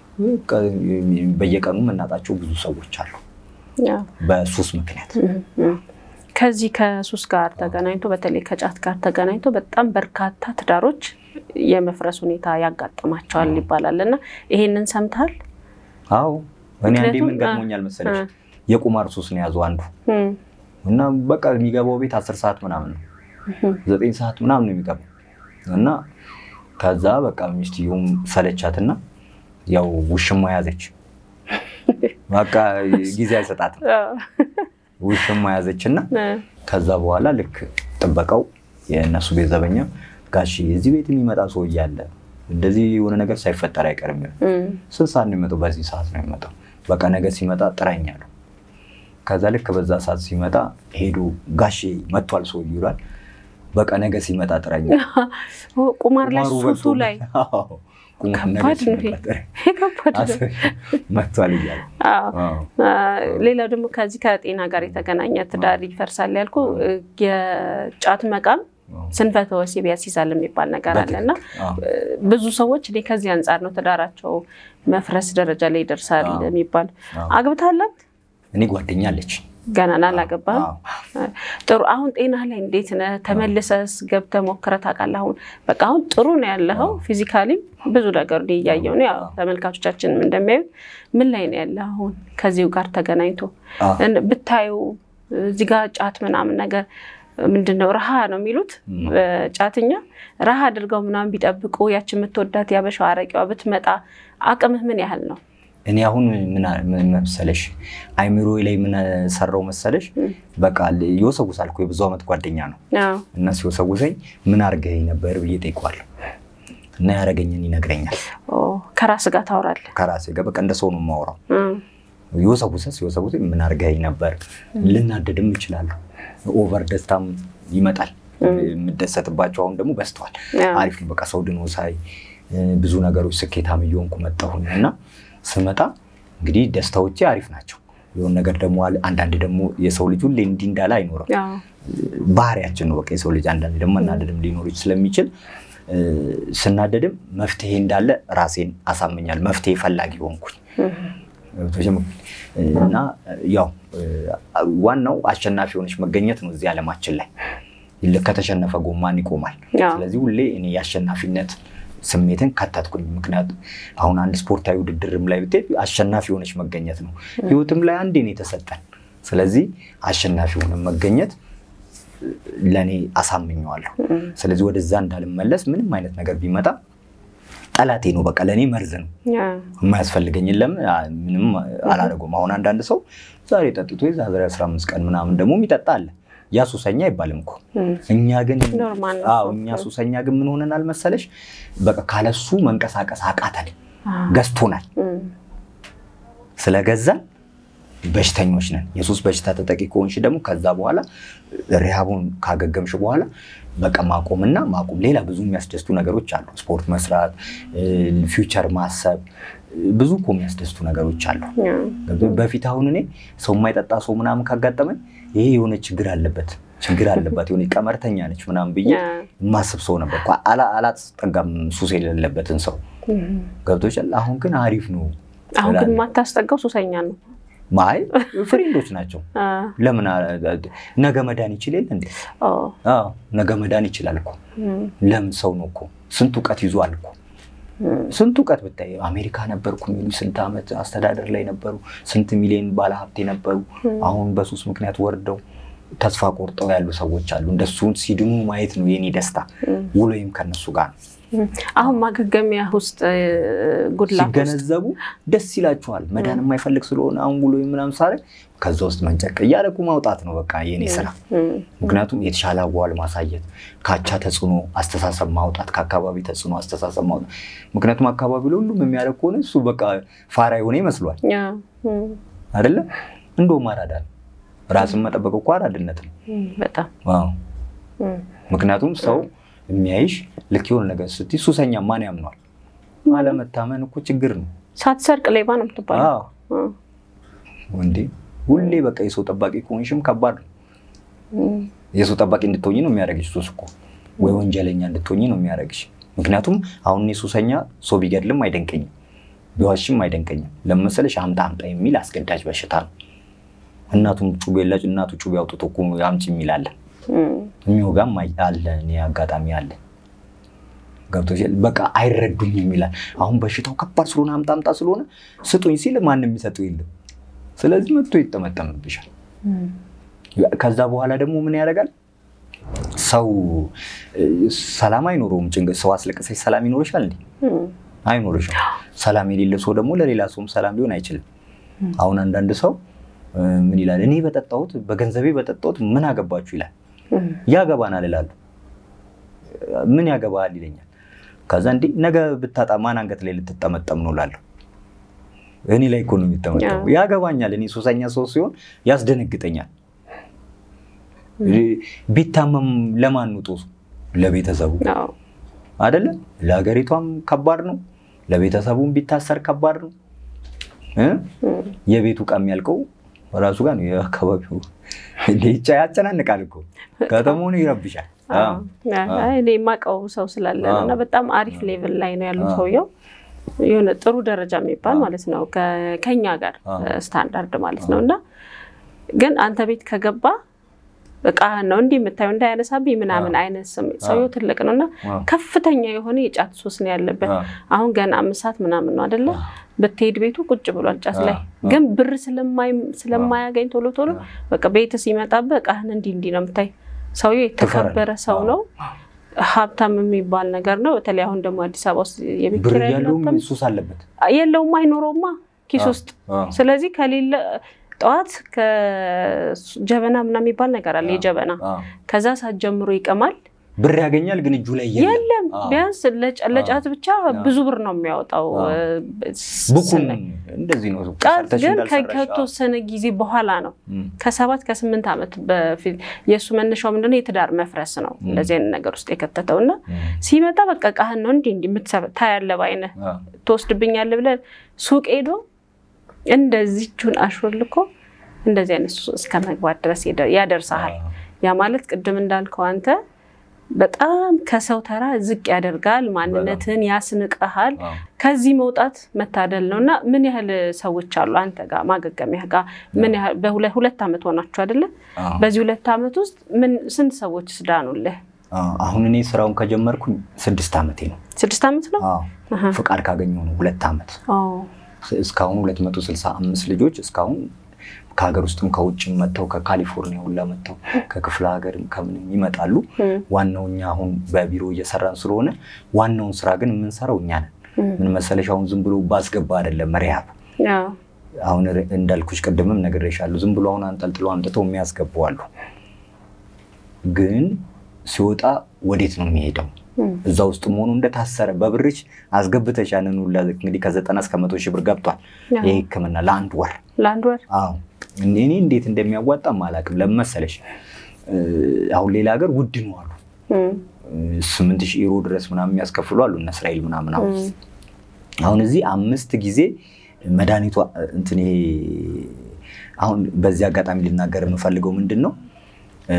በየቀኑ የምናጣቸው ብዙ ሰዎች አሉ በሱስ ምክንያት። ከዚህ ከሱስ ጋር ተገናኝቶ በተለይ ከጫት ጋር ተገናኝቶ በጣም በርካታ ትዳሮች የመፍረስ ሁኔታ ያጋጥማቸዋል ይባላል እና ይሄንን ሰምተሃል? አዎ እኔ አንዴ ምን ገጥሞኛል መሰለሽ የቁማር ሱስ ነው ያዙ አንዱ እና በቃ የሚገባው ቤት አስር ሰዓት ምናምን ነው ዘጠኝ ሰዓት ምናምን ነው የሚገባው እና ከዛ በቃ ሚስትየውም ሰለቻትና ያው ውሽማ ያዘች። በቃ ጊዜ አይሰጣትም። ውሽማ ያዘች እና ከዛ በኋላ ልክ ጥበቃው የእነሱ ቤት ዘበኛ ጋሺ እዚህ ቤት የሚመጣ ሰው እያለ እንደዚህ የሆነ ነገር ሳይፈጠር አይቀርም። ስንት ሰዓት ነው የሚመጣው? በዚህ ሰዓት ነው የሚመጣው። በቃ ነገ ሲመጣ ጥራኝ አለው። ከዛ ልክ በዛ ሰዓት ሲመጣ ሄዶ ጋሼ መጥቷል ሰው ይሏል። በቃ ነገ ሲመጣ ጥራኝ ቁማር ላይ ሱሱ ላይ መጥቷል እያለ ሌላው ደግሞ ከዚህ ከጤና ጋር የተገናኘ ትዳር ይፈርሳል ያልኩ የጫት መቃም ስንፈተ ወሲብ ያስይዛል የሚባል ነገር አለ እና ብዙ ሰዎች እኔ ከዚህ አንጻር ነው ትዳራቸው መፍረስ ደረጃ ላይ ይደርሳል የሚባል። አግብታላት እኔ ጓደኛ አለች ገናን አላገባህም? ጥሩ። አሁን ጤና ላይ እንዴት ነህ? ተመልሰስ ገብተህ ሞክረህ ታውቃለህ? አሁን በቃ አሁን ጥሩ ነው ያለኸው። ፊዚካሊ ብዙ ነገር እያየሁ ነው። ያው ተመልካቾቻችንም እንደሚያዩ ምን ላይ ነው ያለህ አሁን ከዚሁ ጋር ተገናኝቶ ብታዩ እዚህ ጋር ጫት ምናምን ነገር ምንድን ነው ረሃ ነው የሚሉት ጫትኛ ረሃ አድርገው ምናምን ቢጠብቁ ያችን የምትወዳት ያበሻው አረቂዋ ብትመጣ አቅምህ ምን ያህል ነው? እኔ አሁን ምን መሰለሽ አይምሮ ላይ ምን ሰራው መሰለሽ፣ በቃ ይወሰጉሳል እኮ የብዙ ዓመት ጓደኛ ነው እና ሲወሰጉሰኝ ምን አድርገኝ ነበር ብዬ ጠይቋለሁ እና ያደረገኝን ይነግረኛል። ከራስ ጋር ታወራለህ? ከራሴ ጋር በቃ እንደ ሰው ነው የማወራው። ይወሰጉሰስ ሲወሰጉሰኝ ምን አድርገኝ ነበር፣ ልናደድም እችላለሁ። ኦቨር ደስታም ይመጣል። የምደሰትባቸው አሁን ደግሞ በዝተዋል። አሪፍ ነው በቃ ሰው ድኖ ሳይ ብዙ ነገሮች ስኬታም እየሆንኩ መጣሁኝ እና ስመጣ እንግዲህ ደስታዎቼ አሪፍ ናቸው። የሆነ ነገር ደግሞ አንዳንድ ደግሞ የሰው ልጅ ሁሌ እንዲህ እንዳለ አይኖርም። ባህሪያችን ነው በቃ የሰው ልጅ አንዳንድ ደግሞ መናደድም ሊኖር ስለሚችል ስናደድም መፍትሄ እንዳለ ራሴን አሳምኛል። መፍትሄ ፈላጊ ሆንኩኝ እና ያው ዋናው አሸናፊ የሆነች መገኘት ነው እዚህ ዓለማችን ላይ ከተሸነፈ ጎማን ይቆማል። ስለዚህ ሁሌ እኔ የአሸናፊነት ስሜትን ከተትኩኝ። ምክንያቱም አሁን አንድ ስፖርታዊ ውድድርም ላይ ብትሄድ አሸናፊ የሆነች መገኘት ነው። ህይወትም ላይ አንዴ ነው የተሰጠን። ስለዚህ አሸናፊ የሆነ መገኘት ለእኔ አሳምኘዋለሁ። ስለዚህ ወደዛ እንዳልመለስ ምንም አይነት ነገር ቢመጣ ጠላቴ ነው፣ በቃ ለእኔ መርዝ ነው የማያስፈልገኝ። ለምን ምንም አላደረገውም። አሁን አንዳንድ ሰው ዛሬ ጠጥቶ የዛሬ 15 ቀን ምናምን ደግሞ የሚጠጣ አለ። ያ ሱሰኛ አይባልም እኮ እኛ ግን እኛ ሱሰኛ ግን ምን ሆነናል መሰለሽ? በቃ ካለሱ መንቀሳቀስ አቃተን፣ ገዝቶናል። ስለገዛን በሽተኞች ነን። የሱስ በሽታ ተጠቂ ከሆንሽ ደግሞ ከዛ በኋላ ሪሃቡን ካገገምሽ በኋላ በቃ ማቆምና ማቆም ሌላ ብዙ የሚያስደስቱ ነገሮች አሉ። ስፖርት መስራት፣ ፊውቸር ማሰብ ብዙ እኮ የሚያስደስቱ ነገሮች አሉ። በፊት አሁን እኔ ሰው የማይጠጣ ሰው ምናምን ካጋጠመኝ ይሄ የሆነ ችግር አለበት ችግር አለባት የሆነ ቀመርተኛ ነች ምናምን ብዬ የማስብ ሰው ነበር። አላስጠጋም ሱስ የሌለበትን ሰው ገብቶሻል። አሁን ግን አሪፍ ነው። አሁን ግን የማታስጠጋው ሱሰኛ ነው። ማይ ፍሬንዶች ናቸው። ለምን ነገ መዳን ይችል የለ እንዴ? ነገ መዳን ይችላል እኮ። ለምን ሰው ነው እኮ ስንት እውቀት ይዟል እኮ ስንት እውቀት ብታይ አሜሪካ ነበርኩ የሚሉ ስንት ዓመት አስተዳደር ላይ ነበሩ። ስንት ሚሊዮን ባለሀብት ነበሩ። አሁን በሱስ ምክንያት ወርደው ተስፋ ቆርጠው ያሉ ሰዎች አሉ። እንደሱ ሲድኑ ማየት ነው የኔ ደስታ። ውሎይም ከነሱ ጋር ነው። አሁን ማገገሚያ ውስጥ ጉድላት ሲገነዘቡ ደስ ይላችኋል። መዳን የማይፈልግ ስለሆነ አሁን ውሎይም ምናምን ሳረ ከዛ ውስጥ መንጨቅ እያደረጉ ማውጣት ነው በቃ የኔ ስራ። ምክንያቱም የተሻለ አዋል ማሳየት፣ ካቻ ተጽዕኖ አስተሳሰብ ማውጣት፣ ከአካባቢ ተጽዕኖ አስተሳሰብ ማውጣት። ምክንያቱም አካባቢ ለሁሉም የሚያደርግ ከሆነ እሱ በቃ ፋራ የሆነ ይመስሏል አይደለም። እንደውም አራዳ ነው። ራስን መጠበቅ እኮ አራድነት ነው በጣም ምክንያቱም ሰው የሚያይሽ ልክ የሆነ ነገር ስትይ ሱሰኛ ማን ያምኗል? አለመታመን እኮ ችግር ነው። ሳትሰርቅ ሌባ ነው የምትባለው እንዴ ሁሌ በቃ የሰው ጠባቂ ከሆንሽም ከባድ ነው። የሰው ጠባቂ እንድትሆኝ ነው የሚያደርግሽ ሱስ እኮ ወይ ወንጀለኛ እንድትሆኝ ነው የሚያደርግሽ። ምክንያቱም አሁን እኔ ሱሰኛ ሰው ቢገድልም አይደንቀኝም፣ ቢዋሽም አይደንቀኝም። ለመሰለሽ አምጣ አምጣ የሚል አስገዳጅ በሽታ ነው። እናቱም ጩቤ የላጭ እናቱ ጩቤ አውጥቶ እኮ አምጪ የሚል አለ፣ የሚወጋም አለ። እኔ አጋጣሚ አለ ገብቶሻል። በቃ አይረዱኝም ይላል። አሁን በሽታው ከባድ ስለሆነ አምጣ አምጣ ስለሆነ ስጡኝ ሲል ማንም የሚሰጠው የለም። ስለዚህ መጥቶ ይጠመጠምብሻል። ከዛ በኋላ ደግሞ ምን ያደርጋል? ሰው ሰላም አይኖረውም። ጭንቀት ሰው አስለቅሰሽ ሰላም ይኖርሻል እንዴ? አይኖርሽም። ሰላም የሌለ ሰው ደግሞ ለሌላ ሰውም ሰላም ሊሆን አይችልም። አሁን አንዳንድ ሰው ምን ይላል? እኔ በጠጣሁት በገንዘቤ በጠጣሁት ምን አገባችሁ ይላል። ያገባናል እላለሁ። ምን ያገባሃል ይለኛል። ከዛ እንዴ ነገ ብታጣ ማን አንገት ላይ ልትጠመጠም ነው እላለሁ። እኔ ላይ እኮ ነው የሚጠመጠሙ። ያገባኛል። እኔ ሱሰኛ ሰው ሲሆን ያስደነግጠኛል። ቢታመም ለማን ነው ጦሱ? ለቤተሰቡ አይደለ? ለሀገሪቷም ከባድ ነው፣ ለቤተሰቡም ቢታሰር ከባድ ነው። የቤቱ ዕቃ የሚያልቀው ራሱ ጋር ነው። የአካባቢው እንዴቻ ያጨናንቃል እኮ ከተማውን ይረብሻል። እኔ የማውቀው ሰው ስላለ ነው እና በጣም አሪፍ ሌቭል ላይ ነው ያሉ ሰውየው የሆነ ጥሩ ደረጃ የሚባል ማለት ነው ከኛ ጋር ስታንዳርድ ማለት ነው እና ግን አንተ ቤት ከገባ እቃ ነው እንዲህ የምታየው እንዳያነሳብኝ ምናምን አይነት ስሜት ሰውየው ትልቅ ነው እና ከፍተኛ የሆነ የጫት ሱስ ነው ያለበት። አሁን ገና አምስት ሰዓት ምናምን ነው አደለ? ብትሄድ ቤቱ ቁጭ ብሏል ጫት ላይ። ግን ብር ስለማያገኝ ቶሎ ቶሎ በቃ ቤት ሲመጣብህ እቃህን እንዲህ እንዲህ ነው የምታይ። ሰውየው የተከበረ ሰው ነው። ሀብታም የሚባል ነገር ነው። በተለይ አሁን ደግሞ አዲስ አበባ ውስጥ የቤት ብር ኪራይ ያለውም ሀብታም ሱስ አለበት። የለውም አይኖረውማ ኪስ ውስጥ ስለዚህ ከሌለ ጠዋት ከጀበና ምናምን የሚባል ነገር አለ። የጀበና ከዛ ሰዓት ጀምሮ ይቀማል። ብር ያገኛል ግን እጁ ላይ የለም ቢያንስ ለጫ- ለጫት ብቻ ብዙ ብር ነው የሚያወጣው። ብኩም ስናይ እንደዚህ ነው። ጫት ሰርተሽ ግን እንዳልሰራሽ። ከተወሰነ ጊዜ በኋላ ነው እም፣ ከሰባት ከስምንት ዓመት በፊት የእሱ መነሻው ምንድነው? የትዳር መፍረስ ነው እንደዚህ አይነት ነገር ውስጥ የከተተው እና እም፣ ሲመጣ በቃ ቃህን ነው እንዲህ እንዲህ የምትሰበ- ታያለህ በዓይንህ አ፣ ትወስድብኛለህ ብለህ ሱቅ ሄዶ እንደዚህ እጁን አሽሮልኮ እንደዚህ አይነት ሱስ እስከ መግባት ድረስ ይደ- ያደርሰሃል። ያ ማለት ቅድም እንዳልከው አንተ በጣም ከሰው ተራ ዝቅ ያደርጋል፣ ማንነትን ያስንቀሃል። አ፣ ከዚህ መውጣት መታደል ነው እና ምን ያህል ሰዎች አሉ አንተ ጋር ማገገሚያ ጋር ምን ያህል በሁለት ሁለት ዓመት ሆናችሁ አይደለ? አ። በዚህ ሁለት ዓመት ውስጥ ምን ስንት ሰዎች ስዳኑልህ? አ፣ አሁን እኔ ስራውን ከጀመርኩኝ ስድስት ዓመቴ ነው። ስድስት ዓመት ነው። አዎ፣ አሃ። ፍቃድ ካገኘሁ ነው ሁለት ዓመት። ኦ፣ እስካሁን 265 ልጆች እስካሁን ከሀገር ውስጥም ከውጭም መጥተው ከካሊፎርኒያ ሁላ መጥተው ከክፍለ ሀገርም ከምንም ይመጣሉ። እም፣ ዋናው እኛ አሁን በቢሮ እየሰራን ስለሆነ ዋናውን ስራ ግን የምንሰራው እኛ ነን። እም፣ ምን መሰለሽ አሁን ዝም ብሎ ባስገባ አይደለም ሪሃብ አዎ፣ አሁን ር- እንዳልኩሽ ቅድምም ነግሬሻለሁ። ዝም ብሎ አሁን አንጠልጥሎ አምጥተው የሚያስገቡ አሉ። ግን ሲወጣ ወዴት ነው የሚሄደው? እም፣ እዛ ውስጥ መሆኑ እንደታሰረ በብርሽ አስገብተሽ ያንን ሁላ እንግዲህ ከዘጠና እስከ መቶ ሺህ ብር ገብቷል አዎ። ይህ ሕክምና ለአንድ ወር። ለአንድ ወር አዎ እኔ እኔ እንዴት እንደሚያዋጣም አላውቅም። ለምን መሰለሽ እ፣ አሁን ሌላ ሀገር ውድ ነው አሉ እም፣ ስምንት ሺህ ዩሮ ድረስ ምናምን የሚያስከፍሉ አሉ እነ እስራኤል ምናምን አሁን እም፣ አሁን እዚህ አምስት ጊዜ መድኃኒቷ እንትን ይሄ አሁን በዚህ አጋጣሚ ልናገር የምፈልገው ምንድን ነው እ፣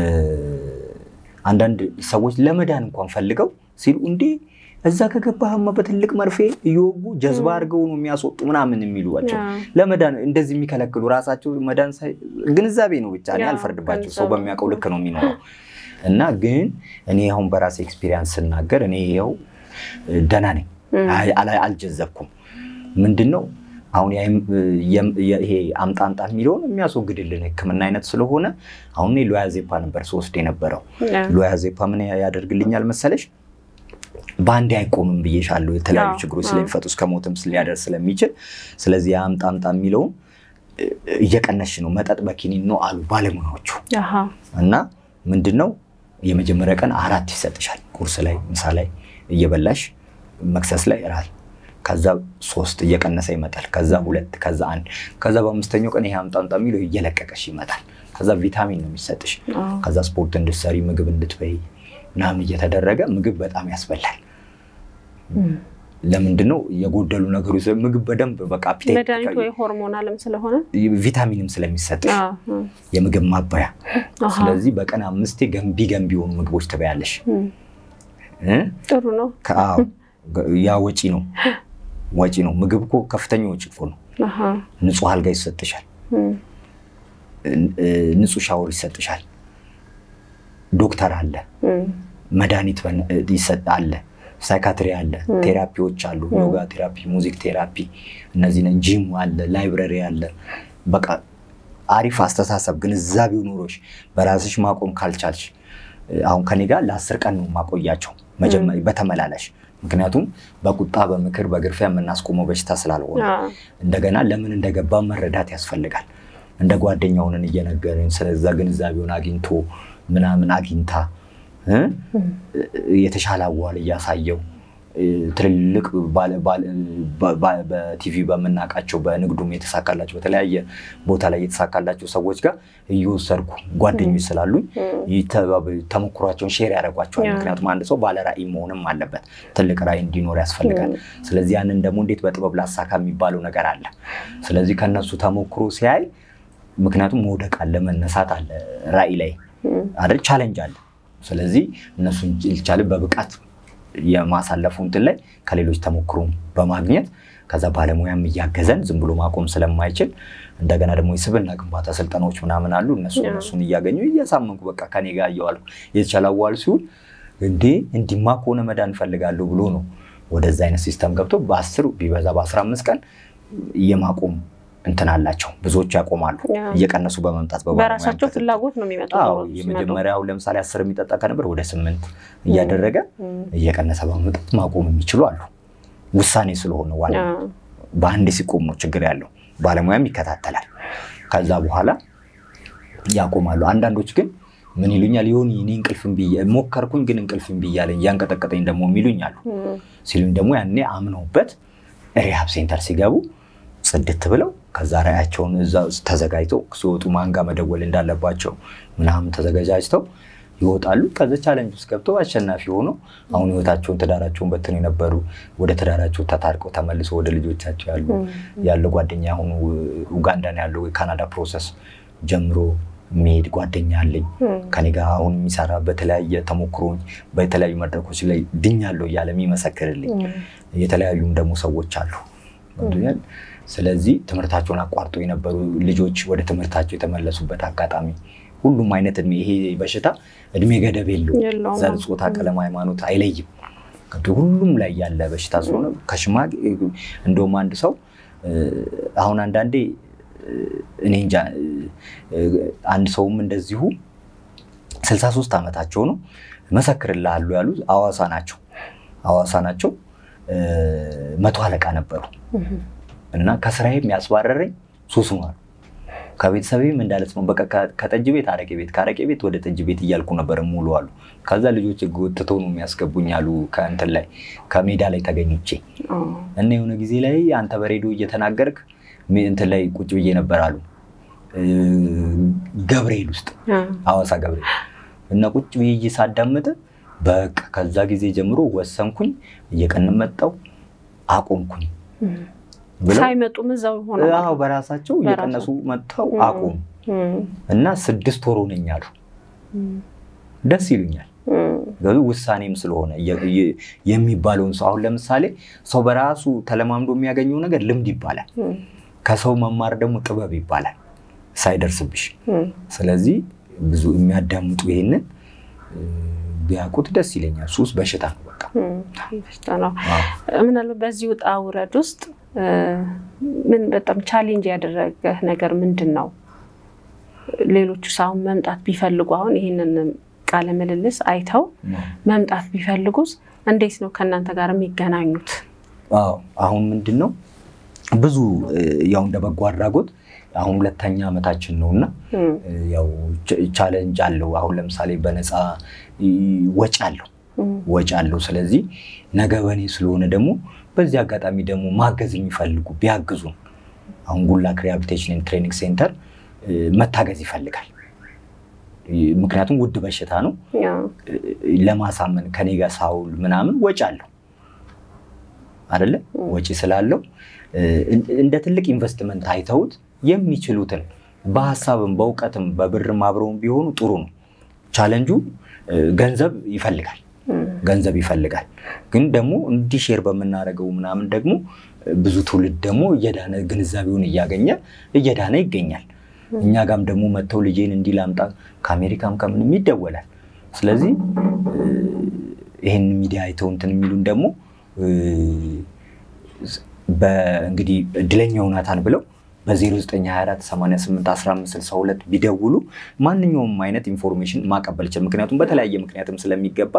አንዳንድ ሰዎች ለመዳን እንኳን ፈልገው ሲሉ እንዴ እዛ ከገባህማ በትልቅ መርፌ እየወጉ ጀዝባ አድርገው ነው የሚያስወጡ ምናምን የሚሉዋቸው አዎ። ለመዳን እንደዚህ የሚከለክሉ ራሳቸው መዳን ሳይ ግንዛቤ ነው ብቻ እኔ ያው አልፈርድባቸው ሰው ገንዘቡ። በሚያውቀው ልክ ነው የሚኖረው እና ግን እኔ አሁን በራሴ ኤክስፒሪያንስ ስናገር እኔ ይኸው ደህና ነኝ እም፣ አይ- አላ- አልጀዘብኩም ምንድን ነው አሁን ያይም- የም- የ- ይሄ አምጣ አምጣ የሚለውን የሚያስወግድልን ሕክምና አይነት ስለሆነ አሁን እኔ ሎያዜፓ ነበር ስወስድ የነበረው አዎ። ሎያዜፓ ምን ያደርግልኛል መሰለሽ በአንዴ አይቆምም ብዬሻለሁ የተለያዩ አዎ፣ ችግሮች አዎ። ስለሚፈጡ እስከ ሞትም ሊያደርስ ስለሚችል ስለዚህ የአምጣ አምጣ የሚለውን እ- እየቀነሽ ነው መጠጥ በኪኒን ነው አሉ ባለሙያዎቹ አሃ፣ እና ምንድን ነው የመጀመሪያ ቀን አራት ይሰጥሻል። ቁርስ ላይ፣ ምሳ ላይ እየበላሽ መክሰስ ላይ እራት፣ ከዛ ሶስት እየቀነሰ ይመጣል። ከዛ ሁለት፣ ከዛ አንድ፣ ከዛ በአምስተኛው ቀን ይሄ አምጣ አምጣ የሚለው እየለቀቀሽ ይመጣል። ከዛ ቪታሚን ነው የሚሰጥሽ። አዎ። ከዛ ስፖርት እንድትሰሪ ምግብ እንድትበይ ምናምን እየተደረገ ምግብ በጣም ያስበላል። እም። ለምንድን ነው የጎደሉ ነገሮች ምግብ በደንብ በቃ appetite- መድኃኒቱ ወይ ሆርሞን አለም ስለሆነ ቪታሚንም ስለሚሰጥሽ አዎ፣ አዎ። የምግብ ማባያ አሃ፣ ስለዚህ በቀን አምስቴ ገንቢ ገንቢ የሆኑ ምግቦች ትበያለሽ። እም፣ እ? ጥሩ ነው። ከአዎ ያ ወጪ ነው ወጪ ነው። ምግብ እኮ ከፍተኛ ወጪ እኮ ነው። አሃ፣ ንጹህ አልጋ ይሰጥሻል፣ እም፣ እ፣ ንጹህ ሻወር ይሰጥሻል፣ ዶክተር አለ፣ እም፣ መድኃኒት በነ- ይሰጥ አለ፣ ሳይካትሪ አለ፣ ቴራፒዎች አሉ፣ ዮጋ ቴራፒ፣ ሙዚክ ቴራፒ፣ እነዚህ ጂም አለ፣ ላይብረሪ አለ። በቃ አሪፍ አስተሳሰብ ግንዛቤው ኑሮሽ በራስሽ ማቆም ካልቻልሽ አሁን ከኔ ጋር ለአስር ቀን ነው ማቆያቸው መጀመሪያ በተመላላሽ ምክንያቱም በቁጣ በምክር በግርፊያ የምናስቆመው በሽታ ስላልሆነ አዎ፣ እንደገና ለምን እንደገባ መረዳት ያስፈልጋል። እንደ ጓደኛውንን እየነገርን ስለዛ ግንዛቤውን አግኝቶ ምናምን አግኝታ እ? የተሻለ አዋል እያሳየው እ፣ ትልልቅ ባለ- ባለ- በ- በ- በቲቪ በምናውቃቸው በንግዱም የተሳካላቸው በተለያየ ቦታ ላይ የተሳካላቸው ሰዎች ጋር እየወሰድኩ ጓደኞች ስላሉኝ ይተባበ- ተሞክሯቸውን ሼር ያደርጓቸዋል። ያ። ምክንያቱም አንድ ሰው ባለ ራዕይ መሆንም አለበት። ትልቅ ራዕይ እንዲኖር ያስፈልጋል። ስለዚህ ያንን ደግሞ እንዴት በጥበብ ላሳካ የሚባለው ነገር አለ። ስለዚህ ከነሱ ተሞክሮ ሲያይ ምክንያቱም መውደቅ አለ፣ መነሳት አለ፣ ራዕይ ላይ እም፣ አይደል ቻሌንጅ አለ። ስለዚህ እነሱን ቻሌንጅ በብቃት የማሳለፉ እንትን ላይ ከሌሎች ተሞክሮ በማግኘት ከዛ ባለሙያም እያገዘን ዝም ብሎ ማቆም ስለማይችል እንደገና ደግሞ የስብዕና ግንባታ ስልጠናዎች ምናምን አሉ። እነሱ እነሱን እያገኙ እያሳመንኩ በቃ ከኔ ጋር እየዋልኩ የተቻላዋል ሲሆን እንዴ እንዲማ ከሆነ መዳን እፈልጋለሁ ብሎ ነው ወደዛ አይነት ሲስተም ገብቶ በአስር ቢበዛ በአስራ አምስት ቀን የማቆም እንትን አላቸው። ብዙዎቹ ያቆማሉ እየቀነሱ በመምጣት በራሳቸው ፍላጎት ነው የሚመጡት። የመጀመሪያው ለምሳሌ አስር የሚጠጣ ከነበር ወደ ስምንት እያደረገ እየቀነሰ በመምጣት ማቆም የሚችሉ አሉ። ውሳኔ ስለሆነ ዋና በአንድ ሲቆም ነው ችግር ያለው። ባለሙያም ይከታተላል። ከዛ በኋላ ያቆማሉ። አንዳንዶች ግን ምን ይሉኛል የሆነ እኔ እንቅልፍ እምቢ ሞከርኩኝ፣ ግን እንቅልፍ እምቢ እያለኝ እያንቀጠቀጠኝ ደግሞ የሚሉኝ አሉ። ሲሉኝ ደግሞ ያኔ አምነውበት ሪሃብ ሴንተር ሲገቡ ጽድት ብለው ከዛ ራያቸውን እዛ ተዘጋጅተው ሲወጡ ማንጋ መደወል እንዳለባቸው ምናምን ተዘጋጃጅተው ይወጣሉ። ከዚ ቻለንጅ ውስጥ ገብተው አሸናፊ ሆነው አሁን ህይወታቸውን ትዳራቸውን በትን የነበሩ ወደ ትዳራቸው ተታርቀው ተመልሶ ወደ ልጆቻቸው ያሉ ያለ ጓደኛ አሁኑ ኡጋንዳ ነው ያለው የካናዳ ፕሮሰስ ጀምሮ የሚሄድ ጓደኛ አለኝ ከኔ ጋር አሁን የሚሰራ በተለያየ ተሞክሮኝ በተለያዩ መድረኮች ላይ ድኛለሁ እያለ የሚመሰክርልኝ የተለያዩም ደግሞ ሰዎች አሉ። ስለዚህ ትምህርታቸውን አቋርጦ የነበሩ ልጆች ወደ ትምህርታቸው የተመለሱበት አጋጣሚ ሁሉም አይነት እድሜ ይሄ በሽታ እድሜ ገደብ የለው፣ ዘር፣ ጾታ፣ ቀለም፣ ሃይማኖት አይለይም። ሁሉም ላይ ያለ በሽታ ስለሆነ ከሽማግ እንደውም አንድ ሰው አሁን አንዳንዴ እኔ እንጃ አንድ ሰውም እንደዚሁ ስልሳ ሶስት ዓመታቸው ነው መሰክርልሃሉ ያሉ አዋሳ ናቸው አዋሳ ናቸው መቶ አለቃ ነበሩ እና ከስራዬም ያስባረረኝ ሱስ ነው አሉ። ከቤተሰቤም እንዳለት ነው በቃ ከጠጅ ቤት አረቄ ቤት ከአረቄ ቤት ወደ ጠጅ ቤት እያልኩ ነበር ሙሉ አሉ። ከዛ ልጆች ጎትተው ነው የሚያስገቡኝ አሉ ከእንትን ላይ ከሜዳ ላይ ተገኝቼ እና የሆነ ጊዜ ላይ አንተ በሬዲዮ እየተናገርክ እንትን ላይ ቁጭ ብዬ ነበር አሉ ገብርኤል ውስጥ ሐዋሳ ገብርኤል እና ቁጭ ብዬ ሳዳምጥ በቃ ከዛ ጊዜ ጀምሮ ወሰንኩኝ፣ እየቀን መጣው አቆምኩኝ ሳይመጡም እዛው ሆነ በራሳቸው እየቀነሱ መጥተው አቆሙ እና ስድስት ወር ሆነኝ አሉ። ደስ ይሉኛል። ውሳኔም ስለሆነ የሚባለውን ሰው አሁን ለምሳሌ ሰው በራሱ ተለማምዶ የሚያገኘው ነገር ልምድ ይባላል። ከሰው መማር ደግሞ ጥበብ ይባላል ሳይደርስብሽ። ስለዚህ ብዙ የሚያዳምጡ ይሄንን ቢያውቁት ደስ ይለኛል። ሱስ በሽታ ነው፣ በቃ በሽታ ነው። ምናልባት በዚህ ውጣ ውረድ ውስጥ ምን በጣም ቻሌንጅ ያደረገ ነገር ምንድን ነው? ሌሎቹ አሁን መምጣት ቢፈልጉ አሁን ይህንን ቃለ ምልልስ አይተው መምጣት ቢፈልጉስ እንዴት ነው ከእናንተ ጋር የሚገናኙት? አዎ አሁን ምንድን ነው ብዙ ያው እንደ በጎ አድራጎት አሁን ሁለተኛ ዓመታችን ነው እና ያው ቻለንጅ አለው። አሁን ለምሳሌ በነፃ ወጪ አለው ወጪ አለው። ስለዚህ ነገ በኔ ስለሆነ ደግሞ በዚህ አጋጣሚ ደግሞ ማገዝ የሚፈልጉ ቢያግዙን አሁን ጉላክ ሪሃቢሊቴሽን ትሬኒንግ ሴንተር መታገዝ ይፈልጋል። ምክንያቱም ውድ በሽታ ነው። ለማሳመን ከኔ ጋር ሳውል ምናምን ወጪ አለው አይደለ? ወጪ ስላለው እንደ ትልቅ ኢንቨስትመንት አይተውት የሚችሉትን በሀሳብም በእውቀትም በብርም አብረውን ቢሆኑ ጥሩ ነው። ቻለንጁ ገንዘብ ይፈልጋል ገንዘብ ይፈልጋል። ግን ደግሞ እንዲህ ሼር በምናደርገው ምናምን ደግሞ ብዙ ትውልድ ደግሞ እየዳነ ግንዛቤውን እያገኘ እየዳነ ይገኛል። እኛ ጋም ደግሞ መጥተው ልጄን እንዲህ ላምጣ ከአሜሪካም ከምንም ይደወላል። ስለዚህ ይህን ሚዲያ አይተው እንትን የሚሉን ደግሞ እንግዲህ እድለኛው ናታን ብለው በ0924881562 ቢደውሉ ማንኛውም አይነት ኢንፎርሜሽን ማቀበል ይችላል። ምክንያቱም በተለያየ ምክንያትም ስለሚገባ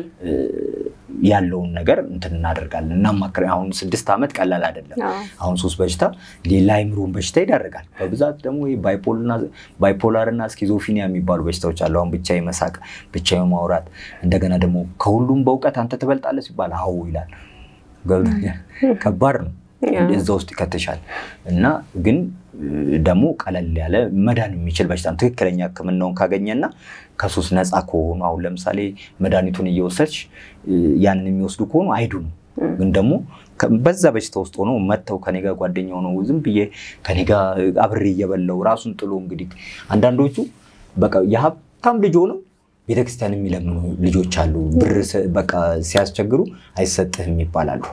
ያለውን ነገር እንትን እናደርጋለን እናማክር። አሁን ስድስት ዓመት ቀላል አይደለም። አሁን ሶስት በሽታ ሌላ አይምሮን በሽታ ይዳርጋል። በብዛት ደግሞ ባይፖላር እና ስኪዞፊኒያ የሚባሉ በሽታዎች አሉ። አሁን ብቻ መሳቅ፣ ብቻ ማውራት፣ እንደገና ደግሞ ከሁሉም በእውቀት አንተ ትበልጣለህ ሲባል አዎ ይላል። ገብቶኛል። ከባድ ነው። እዛ ውስጥ ይከትሻል እና ግን ደግሞ ቀለል ያለ መዳን የሚችል በሽታ ትክክለኛ ሕክምናውን ካገኘና ከሱስ ነፃ ከሆኑ አሁን ለምሳሌ መድኃኒቱን እየወሰድሽ ያንን የሚወስዱ ከሆኑ አይዱም። ግን ደግሞ በዛ በሽታ ውስጥ ሆነው መጥተው ከኔ ጋር ጓደኛ ሆነው ዝም ብዬ ከኔ ጋር አብሬ እየበላው ራሱን ጥሎ እንግዲህ አንዳንዶቹ በቃ የሀብታም ልጅ ሆነው ቤተክርስቲያን የሚለምኑ ልጆች አሉ። ብር በቃ ሲያስቸግሩ አይሰጥህም ይባላሉ።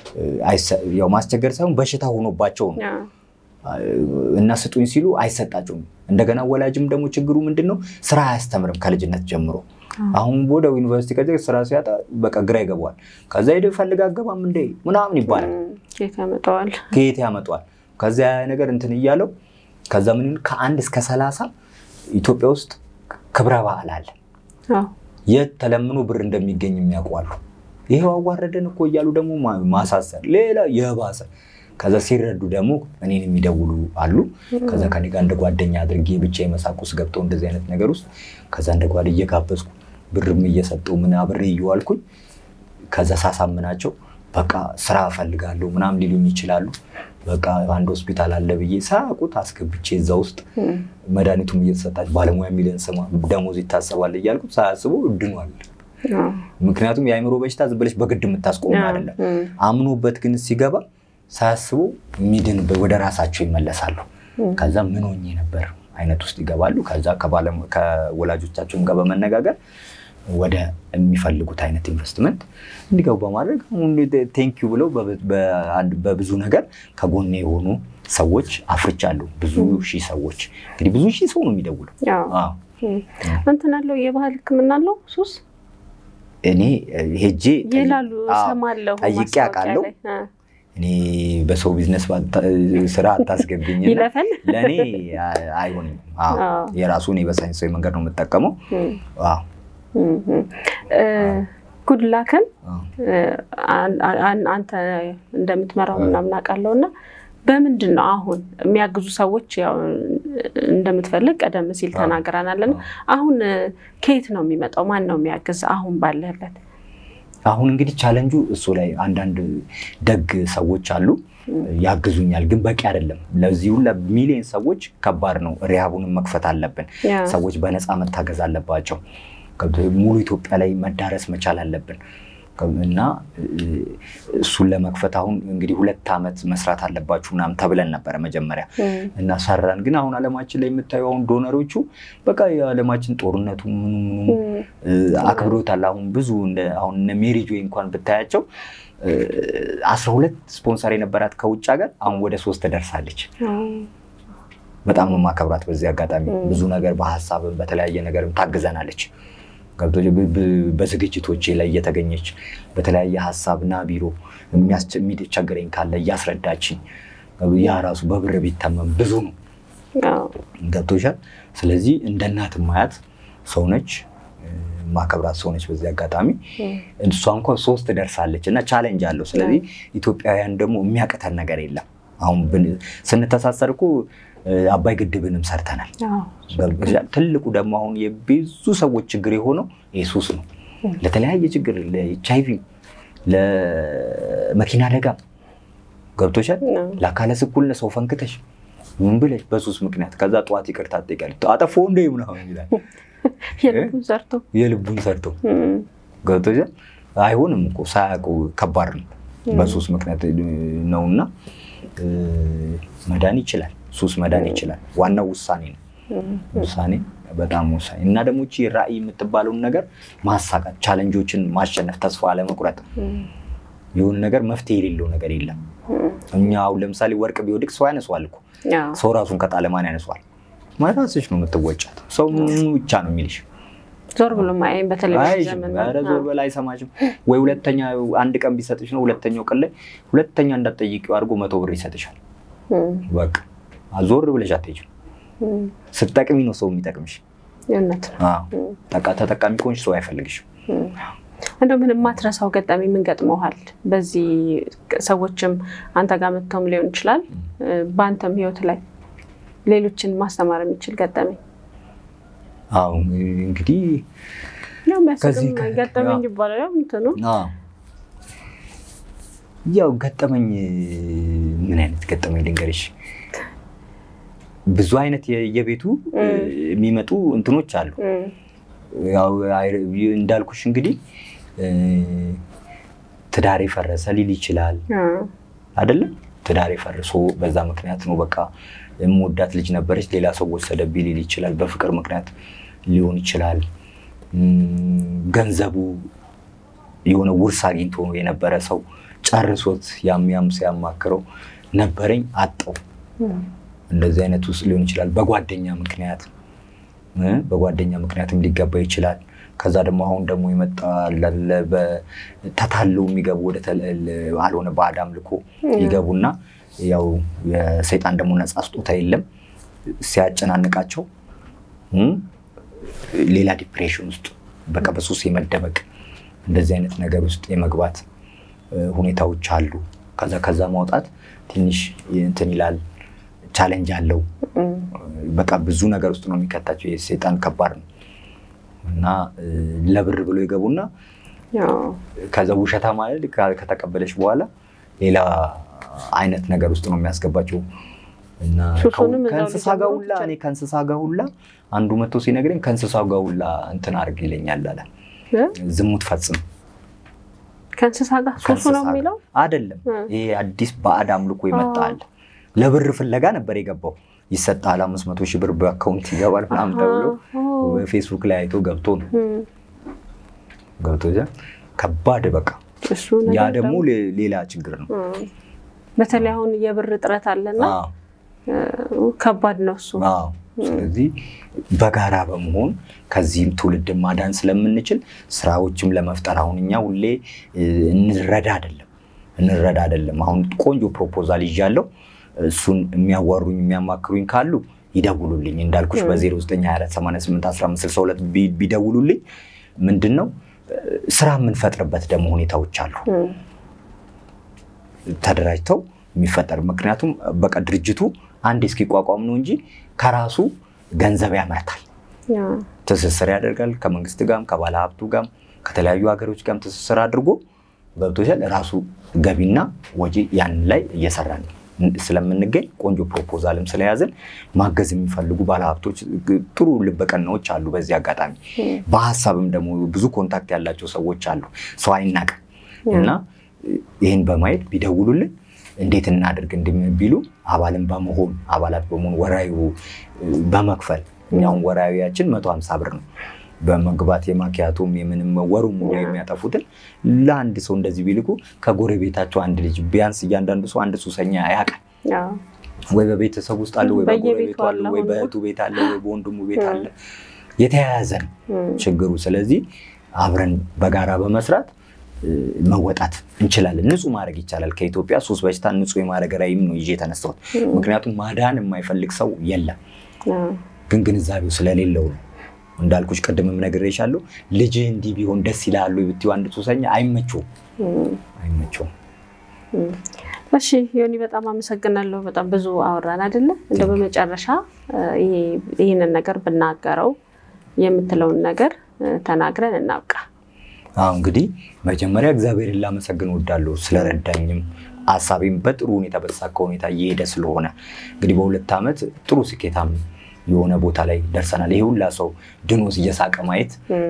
ያው ማስቸገር ሳይሆን በሽታ ሆኖባቸው ነው እና ስጡኝ ሲሉ አይሰጣቸውም። እንደገና ወላጅም ደግሞ ችግሩ ምንድን ነው? ስራ አያስተምርም ከልጅነት ጀምሮ። አሁን ወደ ዩኒቨርሲቲ ከዚ ስራ ሲያጣ በቃ ግራ ይገባዋል። ከዛ ሄደ ፈልግ አገባም እንደ ምናምን ይባላል። ከየት ያመጣዋል? ከየት ያመጣዋል? ከዚያ ነገር እንትን እያለው ከዛ ምን ከአንድ እስከ ሰላሳ ኢትዮጵያ ውስጥ ክብረ በዓል አለ። የት ተለምኖ ብር እንደሚገኝ የሚያውቋሉ። ይሄው አዋረደን እኮ እያሉ ደግሞ ማሳሰር ሌላ የባሰ ከዛ ሲረዱ ደግሞ እኔን የሚደውሉ አሉ። ከዛ ከኔ ጋር እንደ ጓደኛ አድርጌ ብቻ የመሳቅ ውስጥ ገብተው እንደዚህ አይነት ነገር ውስጥ ከዛ እንደ ጓድ እየጋበዝኩ ብርም እየሰጠው ምን አብሬ እየዋልኩኝ ከዛ ሳሳምናቸው በቃ ስራ እፈልጋለሁ ምናምን ሊሉኝ ይችላሉ። በቃ አንድ ሆስፒታል አለ ብዬ ሳያውቁት አስገብቼ እዛ ውስጥ መድኃኒቱም እየተሰጣች ባለሙያ የሚለን ስማ ደሞዝ ይታሰባል እያልኩት ሳያስበው ድኗል። ምክንያቱም የአእምሮ በሽታ ዝም ብለሽ በግድ የምታስቆሙ አይደለም። አምኖበት ግን ሲገባ ሳያስቡ የሚድን ወደ ራሳቸው ይመለሳሉ። ከዛ ምን ሆኜ ነበር አይነት ውስጥ ይገባሉ። ከዛ ከወላጆቻቸውን ጋር በመነጋገር ወደ የሚፈልጉት አይነት ኢንቨስትመንት እንዲገቡ በማድረግ ቴንኪዩ ብለው በብዙ ነገር ከጎኔ የሆኑ ሰዎች አፍርቻለሁ። ብዙ ሺህ ሰዎች እንግዲህ ብዙ ሺህ ሰው ነው የሚደውለው። እንትን አለው የባህል ሕክምና አለው ሱስ እኔ ሄጄ ይላሉ እሰማለሁ፣ ጠይቄ አውቃለሁ። እኔ በሰው ቢዝነስ ስራ አታስገብኝ፣ ይለፈን ለእኔ አይሆንም። የራሱ እኔ በሳይንሳዊ መንገድ ነው የምጠቀመው። ጉድላክን አንተ እንደምትመራው ምናምን አውቃለሁ እና በምንድን ነው አሁን የሚያግዙ ሰዎች ያው እንደምትፈልግ ቀደም ሲል ተናግረናል። አሁን ከየት ነው የሚመጣው? ማን ነው የሚያግዝ? አሁን ባለህበት አሁን እንግዲህ ቻለንጁ እሱ ላይ አንዳንድ ደግ ሰዎች አሉ ያግዙኛል፣ ግን በቂ አይደለም። ለዚህ ሁላ ሚሊዮን ሰዎች ከባድ ነው። ሪሃቡንም መክፈት አለብን። ሰዎች በነፃ መታገዝ አለባቸው። ሙሉ ኢትዮጵያ ላይ መዳረስ መቻል አለብን እና እሱን ለመክፈት አሁን እንግዲህ ሁለት ዓመት መስራት አለባችሁ ምናምን ተብለን ነበረ መጀመሪያ እና ሰራን። ግን አሁን አለማችን ላይ የምታየው አሁን ዶነሮቹ በቃ የዓለማችን ጦርነቱ ምኑ ምኑ አክብሮታል። አሁን ብዙ አሁን እነ ሜሪጆ እንኳን ብታያቸው አስራ ሁለት ስፖንሰር የነበራት ከውጭ ሀገር አሁን ወደ ሶስት ደርሳለች። በጣም ነው ማከብራት። በዚህ አጋጣሚ ብዙ ነገር በሀሳብም በተለያየ ነገርም ታግዘናለች። ገብቶ በዝግጅቶቼ ላይ እየተገኘች በተለያየ ሀሳብ ና ቢሮ የሚቸግረኝ ካለ እያስረዳችኝ ያ ራሱ በብር ቢተመም ብዙ ነው። ገብቶሻል። ስለዚህ እንደ እናት ማያት ሰው ነች፣ ማከብራት ሰው ነች። በዚህ አጋጣሚ እሷ እንኳን ሶስት ደርሳለች እና ቻሌንጅ አለው። ስለዚህ ኢትዮጵያውያን ደግሞ የሚያቅተን ነገር የለም። አሁን ስንተሳሰር እኮ አባይ ግድብንም ሰርተናል። ትልቁ ደግሞ አሁን የብዙ ሰዎች ችግር የሆነው የሱስ ነው። ለተለያየ ችግር ለኤች አይ ቪ፣ ለመኪና አደጋ ገብቶሻል። ለአካለ ስኩልነት ሰው ፈንክተሽ ምን ብለሽ በሱስ ምክንያት ከዛ ጠዋት ይቅርታ ትጠይቃለሽ። አጠፎ እንደ ምናምን ይላል የልቡን ሰርቶ ገብቶሻል። አይሆንም እኮ ሳያውቁ ከባድ ነው። በሱስ ምክንያት ነውና መዳን ይችላል። ሱስ መዳን ይችላል። ዋናው ውሳኔ ነው። ውሳኔ በጣም ወሳኝ እና ደግሞ እቺ ራዕይ የምትባለውን ነገር ማሳካት፣ ቻለንጆችን ማሸነፍ፣ ተስፋ አለመቁረጥ። የሆነ ነገር መፍትሄ የሌለው ነገር የለም። እኛ አሁን ለምሳሌ ወርቅ ቢወድቅ ሰው ያነሷል እኮ። ሰው ራሱን ከጣለ ማን ያነሷል? ራስሽ ነው የምትወጫት። ሰው ብቻ ነው የሚልሽ። ዞር ብሎ ማየኝ በቴሌቪዥን ዞር በላ አይሰማሽም ወይ? ሁለተኛ አንድ ቀን ቢሰጥሽ ነው ሁለተኛው ቀን ላይ ሁለተኛ እንዳትጠይቂው አድርጎ መቶ ብር ይሰጥሻል። በቃ ዞር ብለሽ አትሄጂም። ስትጠቅሚ ነው ሰው የሚጠቅምሽ። ተጠቃሚ ከሆንሽ ሰው አይፈልግሽም። እንደው ምን የማትረሳው ገጠመኝ ምን ገጥመዋል? በዚህ ሰዎችም አንተ ጋር መጥተውም ሊሆን ይችላል፣ በአንተም ህይወት ላይ ሌሎችን ማስተማር የሚችል ገጠመኝ? አዎ እንግዲህ ገጠመኝ ይባላል። ያው እንትኑ ያው ገጠመኝ ምን አይነት ገጠመኝ ልንገርሽ? ብዙ አይነት የቤቱ የሚመጡ እንትኖች አሉ። እንዳልኩሽ እንግዲህ ትዳሬ ፈረሰ ሊል ይችላል አይደለም? ትዳሬ ፈርሶ በዛ ምክንያት ነው በቃ የምወዳት ልጅ ነበረች ሌላ ሰው ወሰደብኝ ሊል ይችላል። በፍቅር ምክንያት ሊሆን ይችላል። ገንዘቡ የሆነ ውርስ አግኝቶ የነበረ ሰው ጨርሶት ያም ያም ሲያማክረው ነበረኝ አጣው። እንደዚህ አይነት ውስጥ ሊሆን ይችላል። በጓደኛ ምክንያት እ በጓደኛ ምክንያትም ሊገባ ይችላል። ከዛ ደግሞ አሁን ደግሞ የመጣ ላለ ተታለው የሚገቡ ወደ አልሆነ ባዕድ አምልኮ ይገቡና ያው የሰይጣን ደግሞ ነፃ ስጦታ የለም ሲያጨናንቃቸው እ ሌላ ዲፕሬሽን ውስጥ በቃ በሱስ የመደበቅ እንደዚህ አይነት ነገር ውስጥ የመግባት ሁኔታዎች አሉ። ከዛ ከዛ ማውጣት ትንሽ እንትን ይላል፣ ቻሌንጅ አለው። በቃ ብዙ ነገር ውስጥ ነው የሚከታቸው። የሰይጣን ከባድ ነው እና ለብር ብሎ ይገቡና ከዛ ውሸታ ማለት ከተቀበለች በኋላ ሌላ አይነት ነገር ውስጥ ነው የሚያስገባቸው እና ከእንስሳ ጋር ሁላ እኔ ከእንስሳ ጋር ሁላ አንዱ መጥቶ ሲነግረኝ ከእንስሳ ጋር ሁላ እንትን አድርግ ይለኛል አለ። ዝሙት ፈጽም ከእንስሳ ጋር ሱሱ ነው የሚለው አይደለም። ይሄ አዲስ ባዕድ አምልኮ ይመጣል። ለብር ፍለጋ ነበር የገባው። ይሰጣል፣ አምስት መቶ ሺህ ብር በአካውንት ይገባል ምናምን ተብሎ በፌስቡክ ላይ አይቶ ገብቶ ነው ገብቶ ከባድ በቃ ያ ደግሞ ሌላ ችግር ነው። በተለይ አሁን የብር እጥረት አለና ከባድ ነው እሱ። ስለዚህ በጋራ በመሆን ከዚህም ትውልድ ማዳን ስለምንችል ስራዎችም ለመፍጠር አሁን እኛ ሁሌ እንረዳ አይደለም እንረዳ አይደለም። አሁን ቆንጆ ፕሮፖዛል ይዣለሁ። እሱን የሚያዋሩኝ የሚያማክሩኝ ካሉ ይደውሉልኝ። እንዳልኩሽ በ0924881562 ቢደውሉልኝ ምንድን ነው ስራ የምንፈጥርበት ደግሞ ሁኔታዎች አሉ ተደራጅተው የሚፈጠር ምክንያቱም በቃ ድርጅቱ አንድ እስኪቋቋም ነው እንጂ ከራሱ ገንዘብ ያመርታል፣ ትስስር ያደርጋል ከመንግስት ጋርም ከባለ ሀብቱ ጋርም ከተለያዩ ሀገሮች ጋርም ትስስር አድርጎ ገብቶሻል። ራሱ ገቢና ወጪ ያን ላይ እየሰራን ስለምንገኝ ቆንጆ ፕሮፖዛልም ስለያዝን ማገዝ የሚፈልጉ ባለሀብቶች ጥሩ ልበቀናዎች አሉ። በዚህ አጋጣሚ በሀሳብም ደግሞ ብዙ ኮንታክት ያላቸው ሰዎች አሉ። ሰው አይናቅም እና ይህን በማየት ቢደውሉልን እንዴት እናድርግ እንደሚቢሉ አባልን በመሆን አባላት በመሆን ወራዊ በመክፈል እኛውን ወራዊያችን መቶ ሀምሳ ብር ነው። በመግባት የማኪያቶም የምንም ወሩ ሙሉ የሚያጠፉትን ለአንድ ሰው እንደዚህ ቢልኩ ከጎረቤታቸው አንድ ልጅ ቢያንስ እያንዳንዱ ሰው አንድ ሱሰኛ ያውቃል። ወይ በቤተሰብ ውስጥ አለ፣ ወይ በጎረቤቱ አለ፣ ወይ በእህቱ ቤት አለ፣ ወይ በወንድሙ ቤት አለ። የተያያዘ ነው ችግሩ። ስለዚህ አብረን በጋራ በመስራት መወጣት እንችላለን። ንጹህ ማድረግ ይቻላል። ከኢትዮጵያ ሱስ በሽታ ንጹህ የማድረግ ራዕይም ነው ይዤ የተነሳሁት። ምክንያቱም ማዳን የማይፈልግ ሰው የለም፣ ግን ግንዛቤው ስለሌለው ነው። እንዳልኩሽ ቅድምም ነግሬሻለሁ። ልጅህ እንዲህ ቢሆን ደስ ይላሉ ብትይው አንድ ሱሰኛ አይመቸውም አይመቸውም። እሺ ዮኒ በጣም አመሰግናለሁ። በጣም ብዙ አወራን አይደለ? እንደው በመጨረሻ ይህንን ነገር ብናገረው የምትለውን ነገር ተናግረን እናብቃ። አሁ እንግዲህ መጀመሪያ እግዚአብሔርን ላመሰግን እወዳለሁ ስለረዳኝም ሀሳቤም በጥሩ ሁኔታ በተሳካ ሁኔታ እየሄደ ስለሆነ እንግዲህ በሁለት ዓመት ጥሩ ስኬታም የሆነ ቦታ ላይ ደርሰናል። ይሄ ሁላ ሰው ድኖስ እየሳቀ ማየት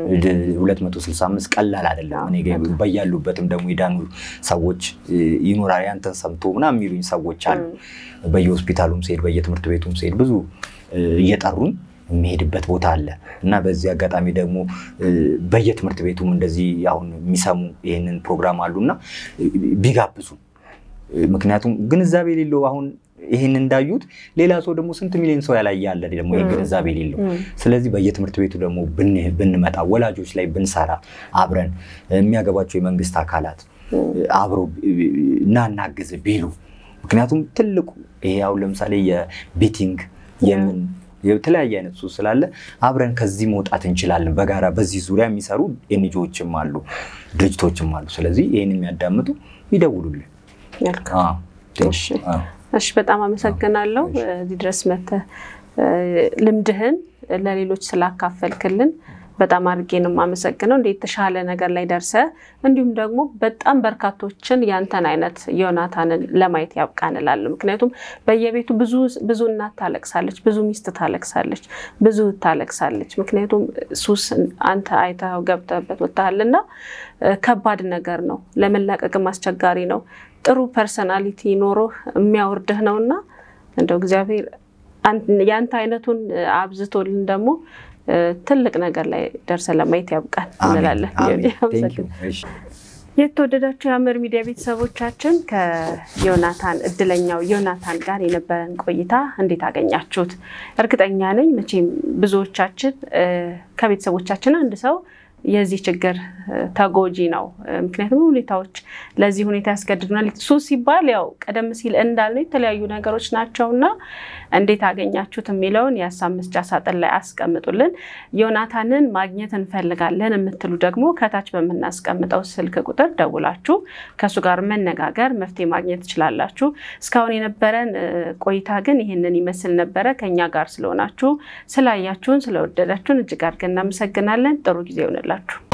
265 ቀላል አይደለም። እኔ በያሉበትም ደግሞ የዳኑ ሰዎች ይኖራል። ያንተን ሰምቶ ምናምን የሚሉኝ ሰዎች አሉ። በየሆስፒታሉም ስሄድ፣ በየትምህርት ቤቱም ስሄድ ብዙ እየጠሩኝ የሚሄድበት ቦታ አለ እና በዚህ አጋጣሚ ደግሞ በየትምህርት ቤቱም እንደዚህ አሁን የሚሰሙ ይህንን ፕሮግራም አሉና ቢጋብዙ ምክንያቱም ግንዛቤ የሌለው አሁን ይህን እንዳዩት ሌላ ሰው ደግሞ ስንት ሚሊዮን ሰው ያላየ ያለ ደግሞ ይህ ግንዛቤ የሌለው። ስለዚህ በየትምህርት ቤቱ ደግሞ ብንመጣ ወላጆች ላይ ብንሰራ አብረን የሚያገባቸው የመንግስት አካላት አብሮ እናናግዝ ቢሉ ምክንያቱም ትልቁ ይሄ አሁን ለምሳሌ የቤቲንግ የምን የተለያየ አይነት ሱስ ስላለ አብረን ከዚህ መውጣት እንችላለን። በጋራ በዚህ ዙሪያ የሚሰሩ ኤንጂኦዎችም አሉ፣ ድርጅቶችም አሉ። ስለዚህ ይህን የሚያዳምጡ ይደውሉልን። እሺ፣ በጣም አመሰግናለሁ እዚህ ድረስ መተህ ልምድህን ለሌሎች ስላካፈልክልን በጣም አድርጌ ነው የማመሰግነው። እንደ የተሻለ ነገር ላይ ደርሰህ እንዲሁም ደግሞ በጣም በርካቶችን ያንተን አይነት ዮናታንን ለማየት ያብቃን እላለሁ። ምክንያቱም በየቤቱ ብዙ እናት ታለቅሳለች፣ ብዙ ሚስት ታለቅሳለች፣ ብዙ ታለቅሳለች። ምክንያቱም ሱስ አንተ አይተኸው ገብተህበት ወጥተሃልና ከባድ ነገር ነው፣ ለመላቀቅም አስቸጋሪ ነው። ጥሩ ፐርሰናሊቲ ኖሮህ የሚያወርድህ ነውና እንደው እግዚአብሔር ያንተ አይነቱን አብዝቶልን ደግሞ ትልቅ ነገር ላይ ደርሰን ለማየት ያብቃን እንላለን። የተወደዳችሁ የሐመር ሚዲያ ቤተሰቦቻችን ከዮናታን እድለኛው ዮናታን ጋር የነበረን ቆይታ እንዴት አገኛችሁት? እርግጠኛ ነኝ መቼም ብዙዎቻችን ከቤተሰቦቻችን አንድ ሰው የዚህ ችግር ተጎጂ ነው። ምክንያቱም ሁኔታዎች ለዚህ ሁኔታ ያስገድዱናል። ሱስ ሲባል ያው ቀደም ሲል እንዳልነው የተለያዩ ነገሮች ናቸው እና እንዴት አገኛችሁት የሚለውን የሀሳብ መስጫ ሳጥን ላይ አስቀምጡልን። ዮናታንን ማግኘት እንፈልጋለን የምትሉ ደግሞ ከታች በምናስቀምጠው ስልክ ቁጥር ደውላችሁ ከእሱ ጋር መነጋገር መፍትሄ ማግኘት ትችላላችሁ። እስካሁን የነበረን ቆይታ ግን ይህንን ይመስል ነበረ። ከኛ ጋር ስለሆናችሁ፣ ስላያችሁን፣ ስለወደዳችሁን እጅግ አድርገን እናመሰግናለን። ጥሩ ጊዜ ይሆንላችሁ።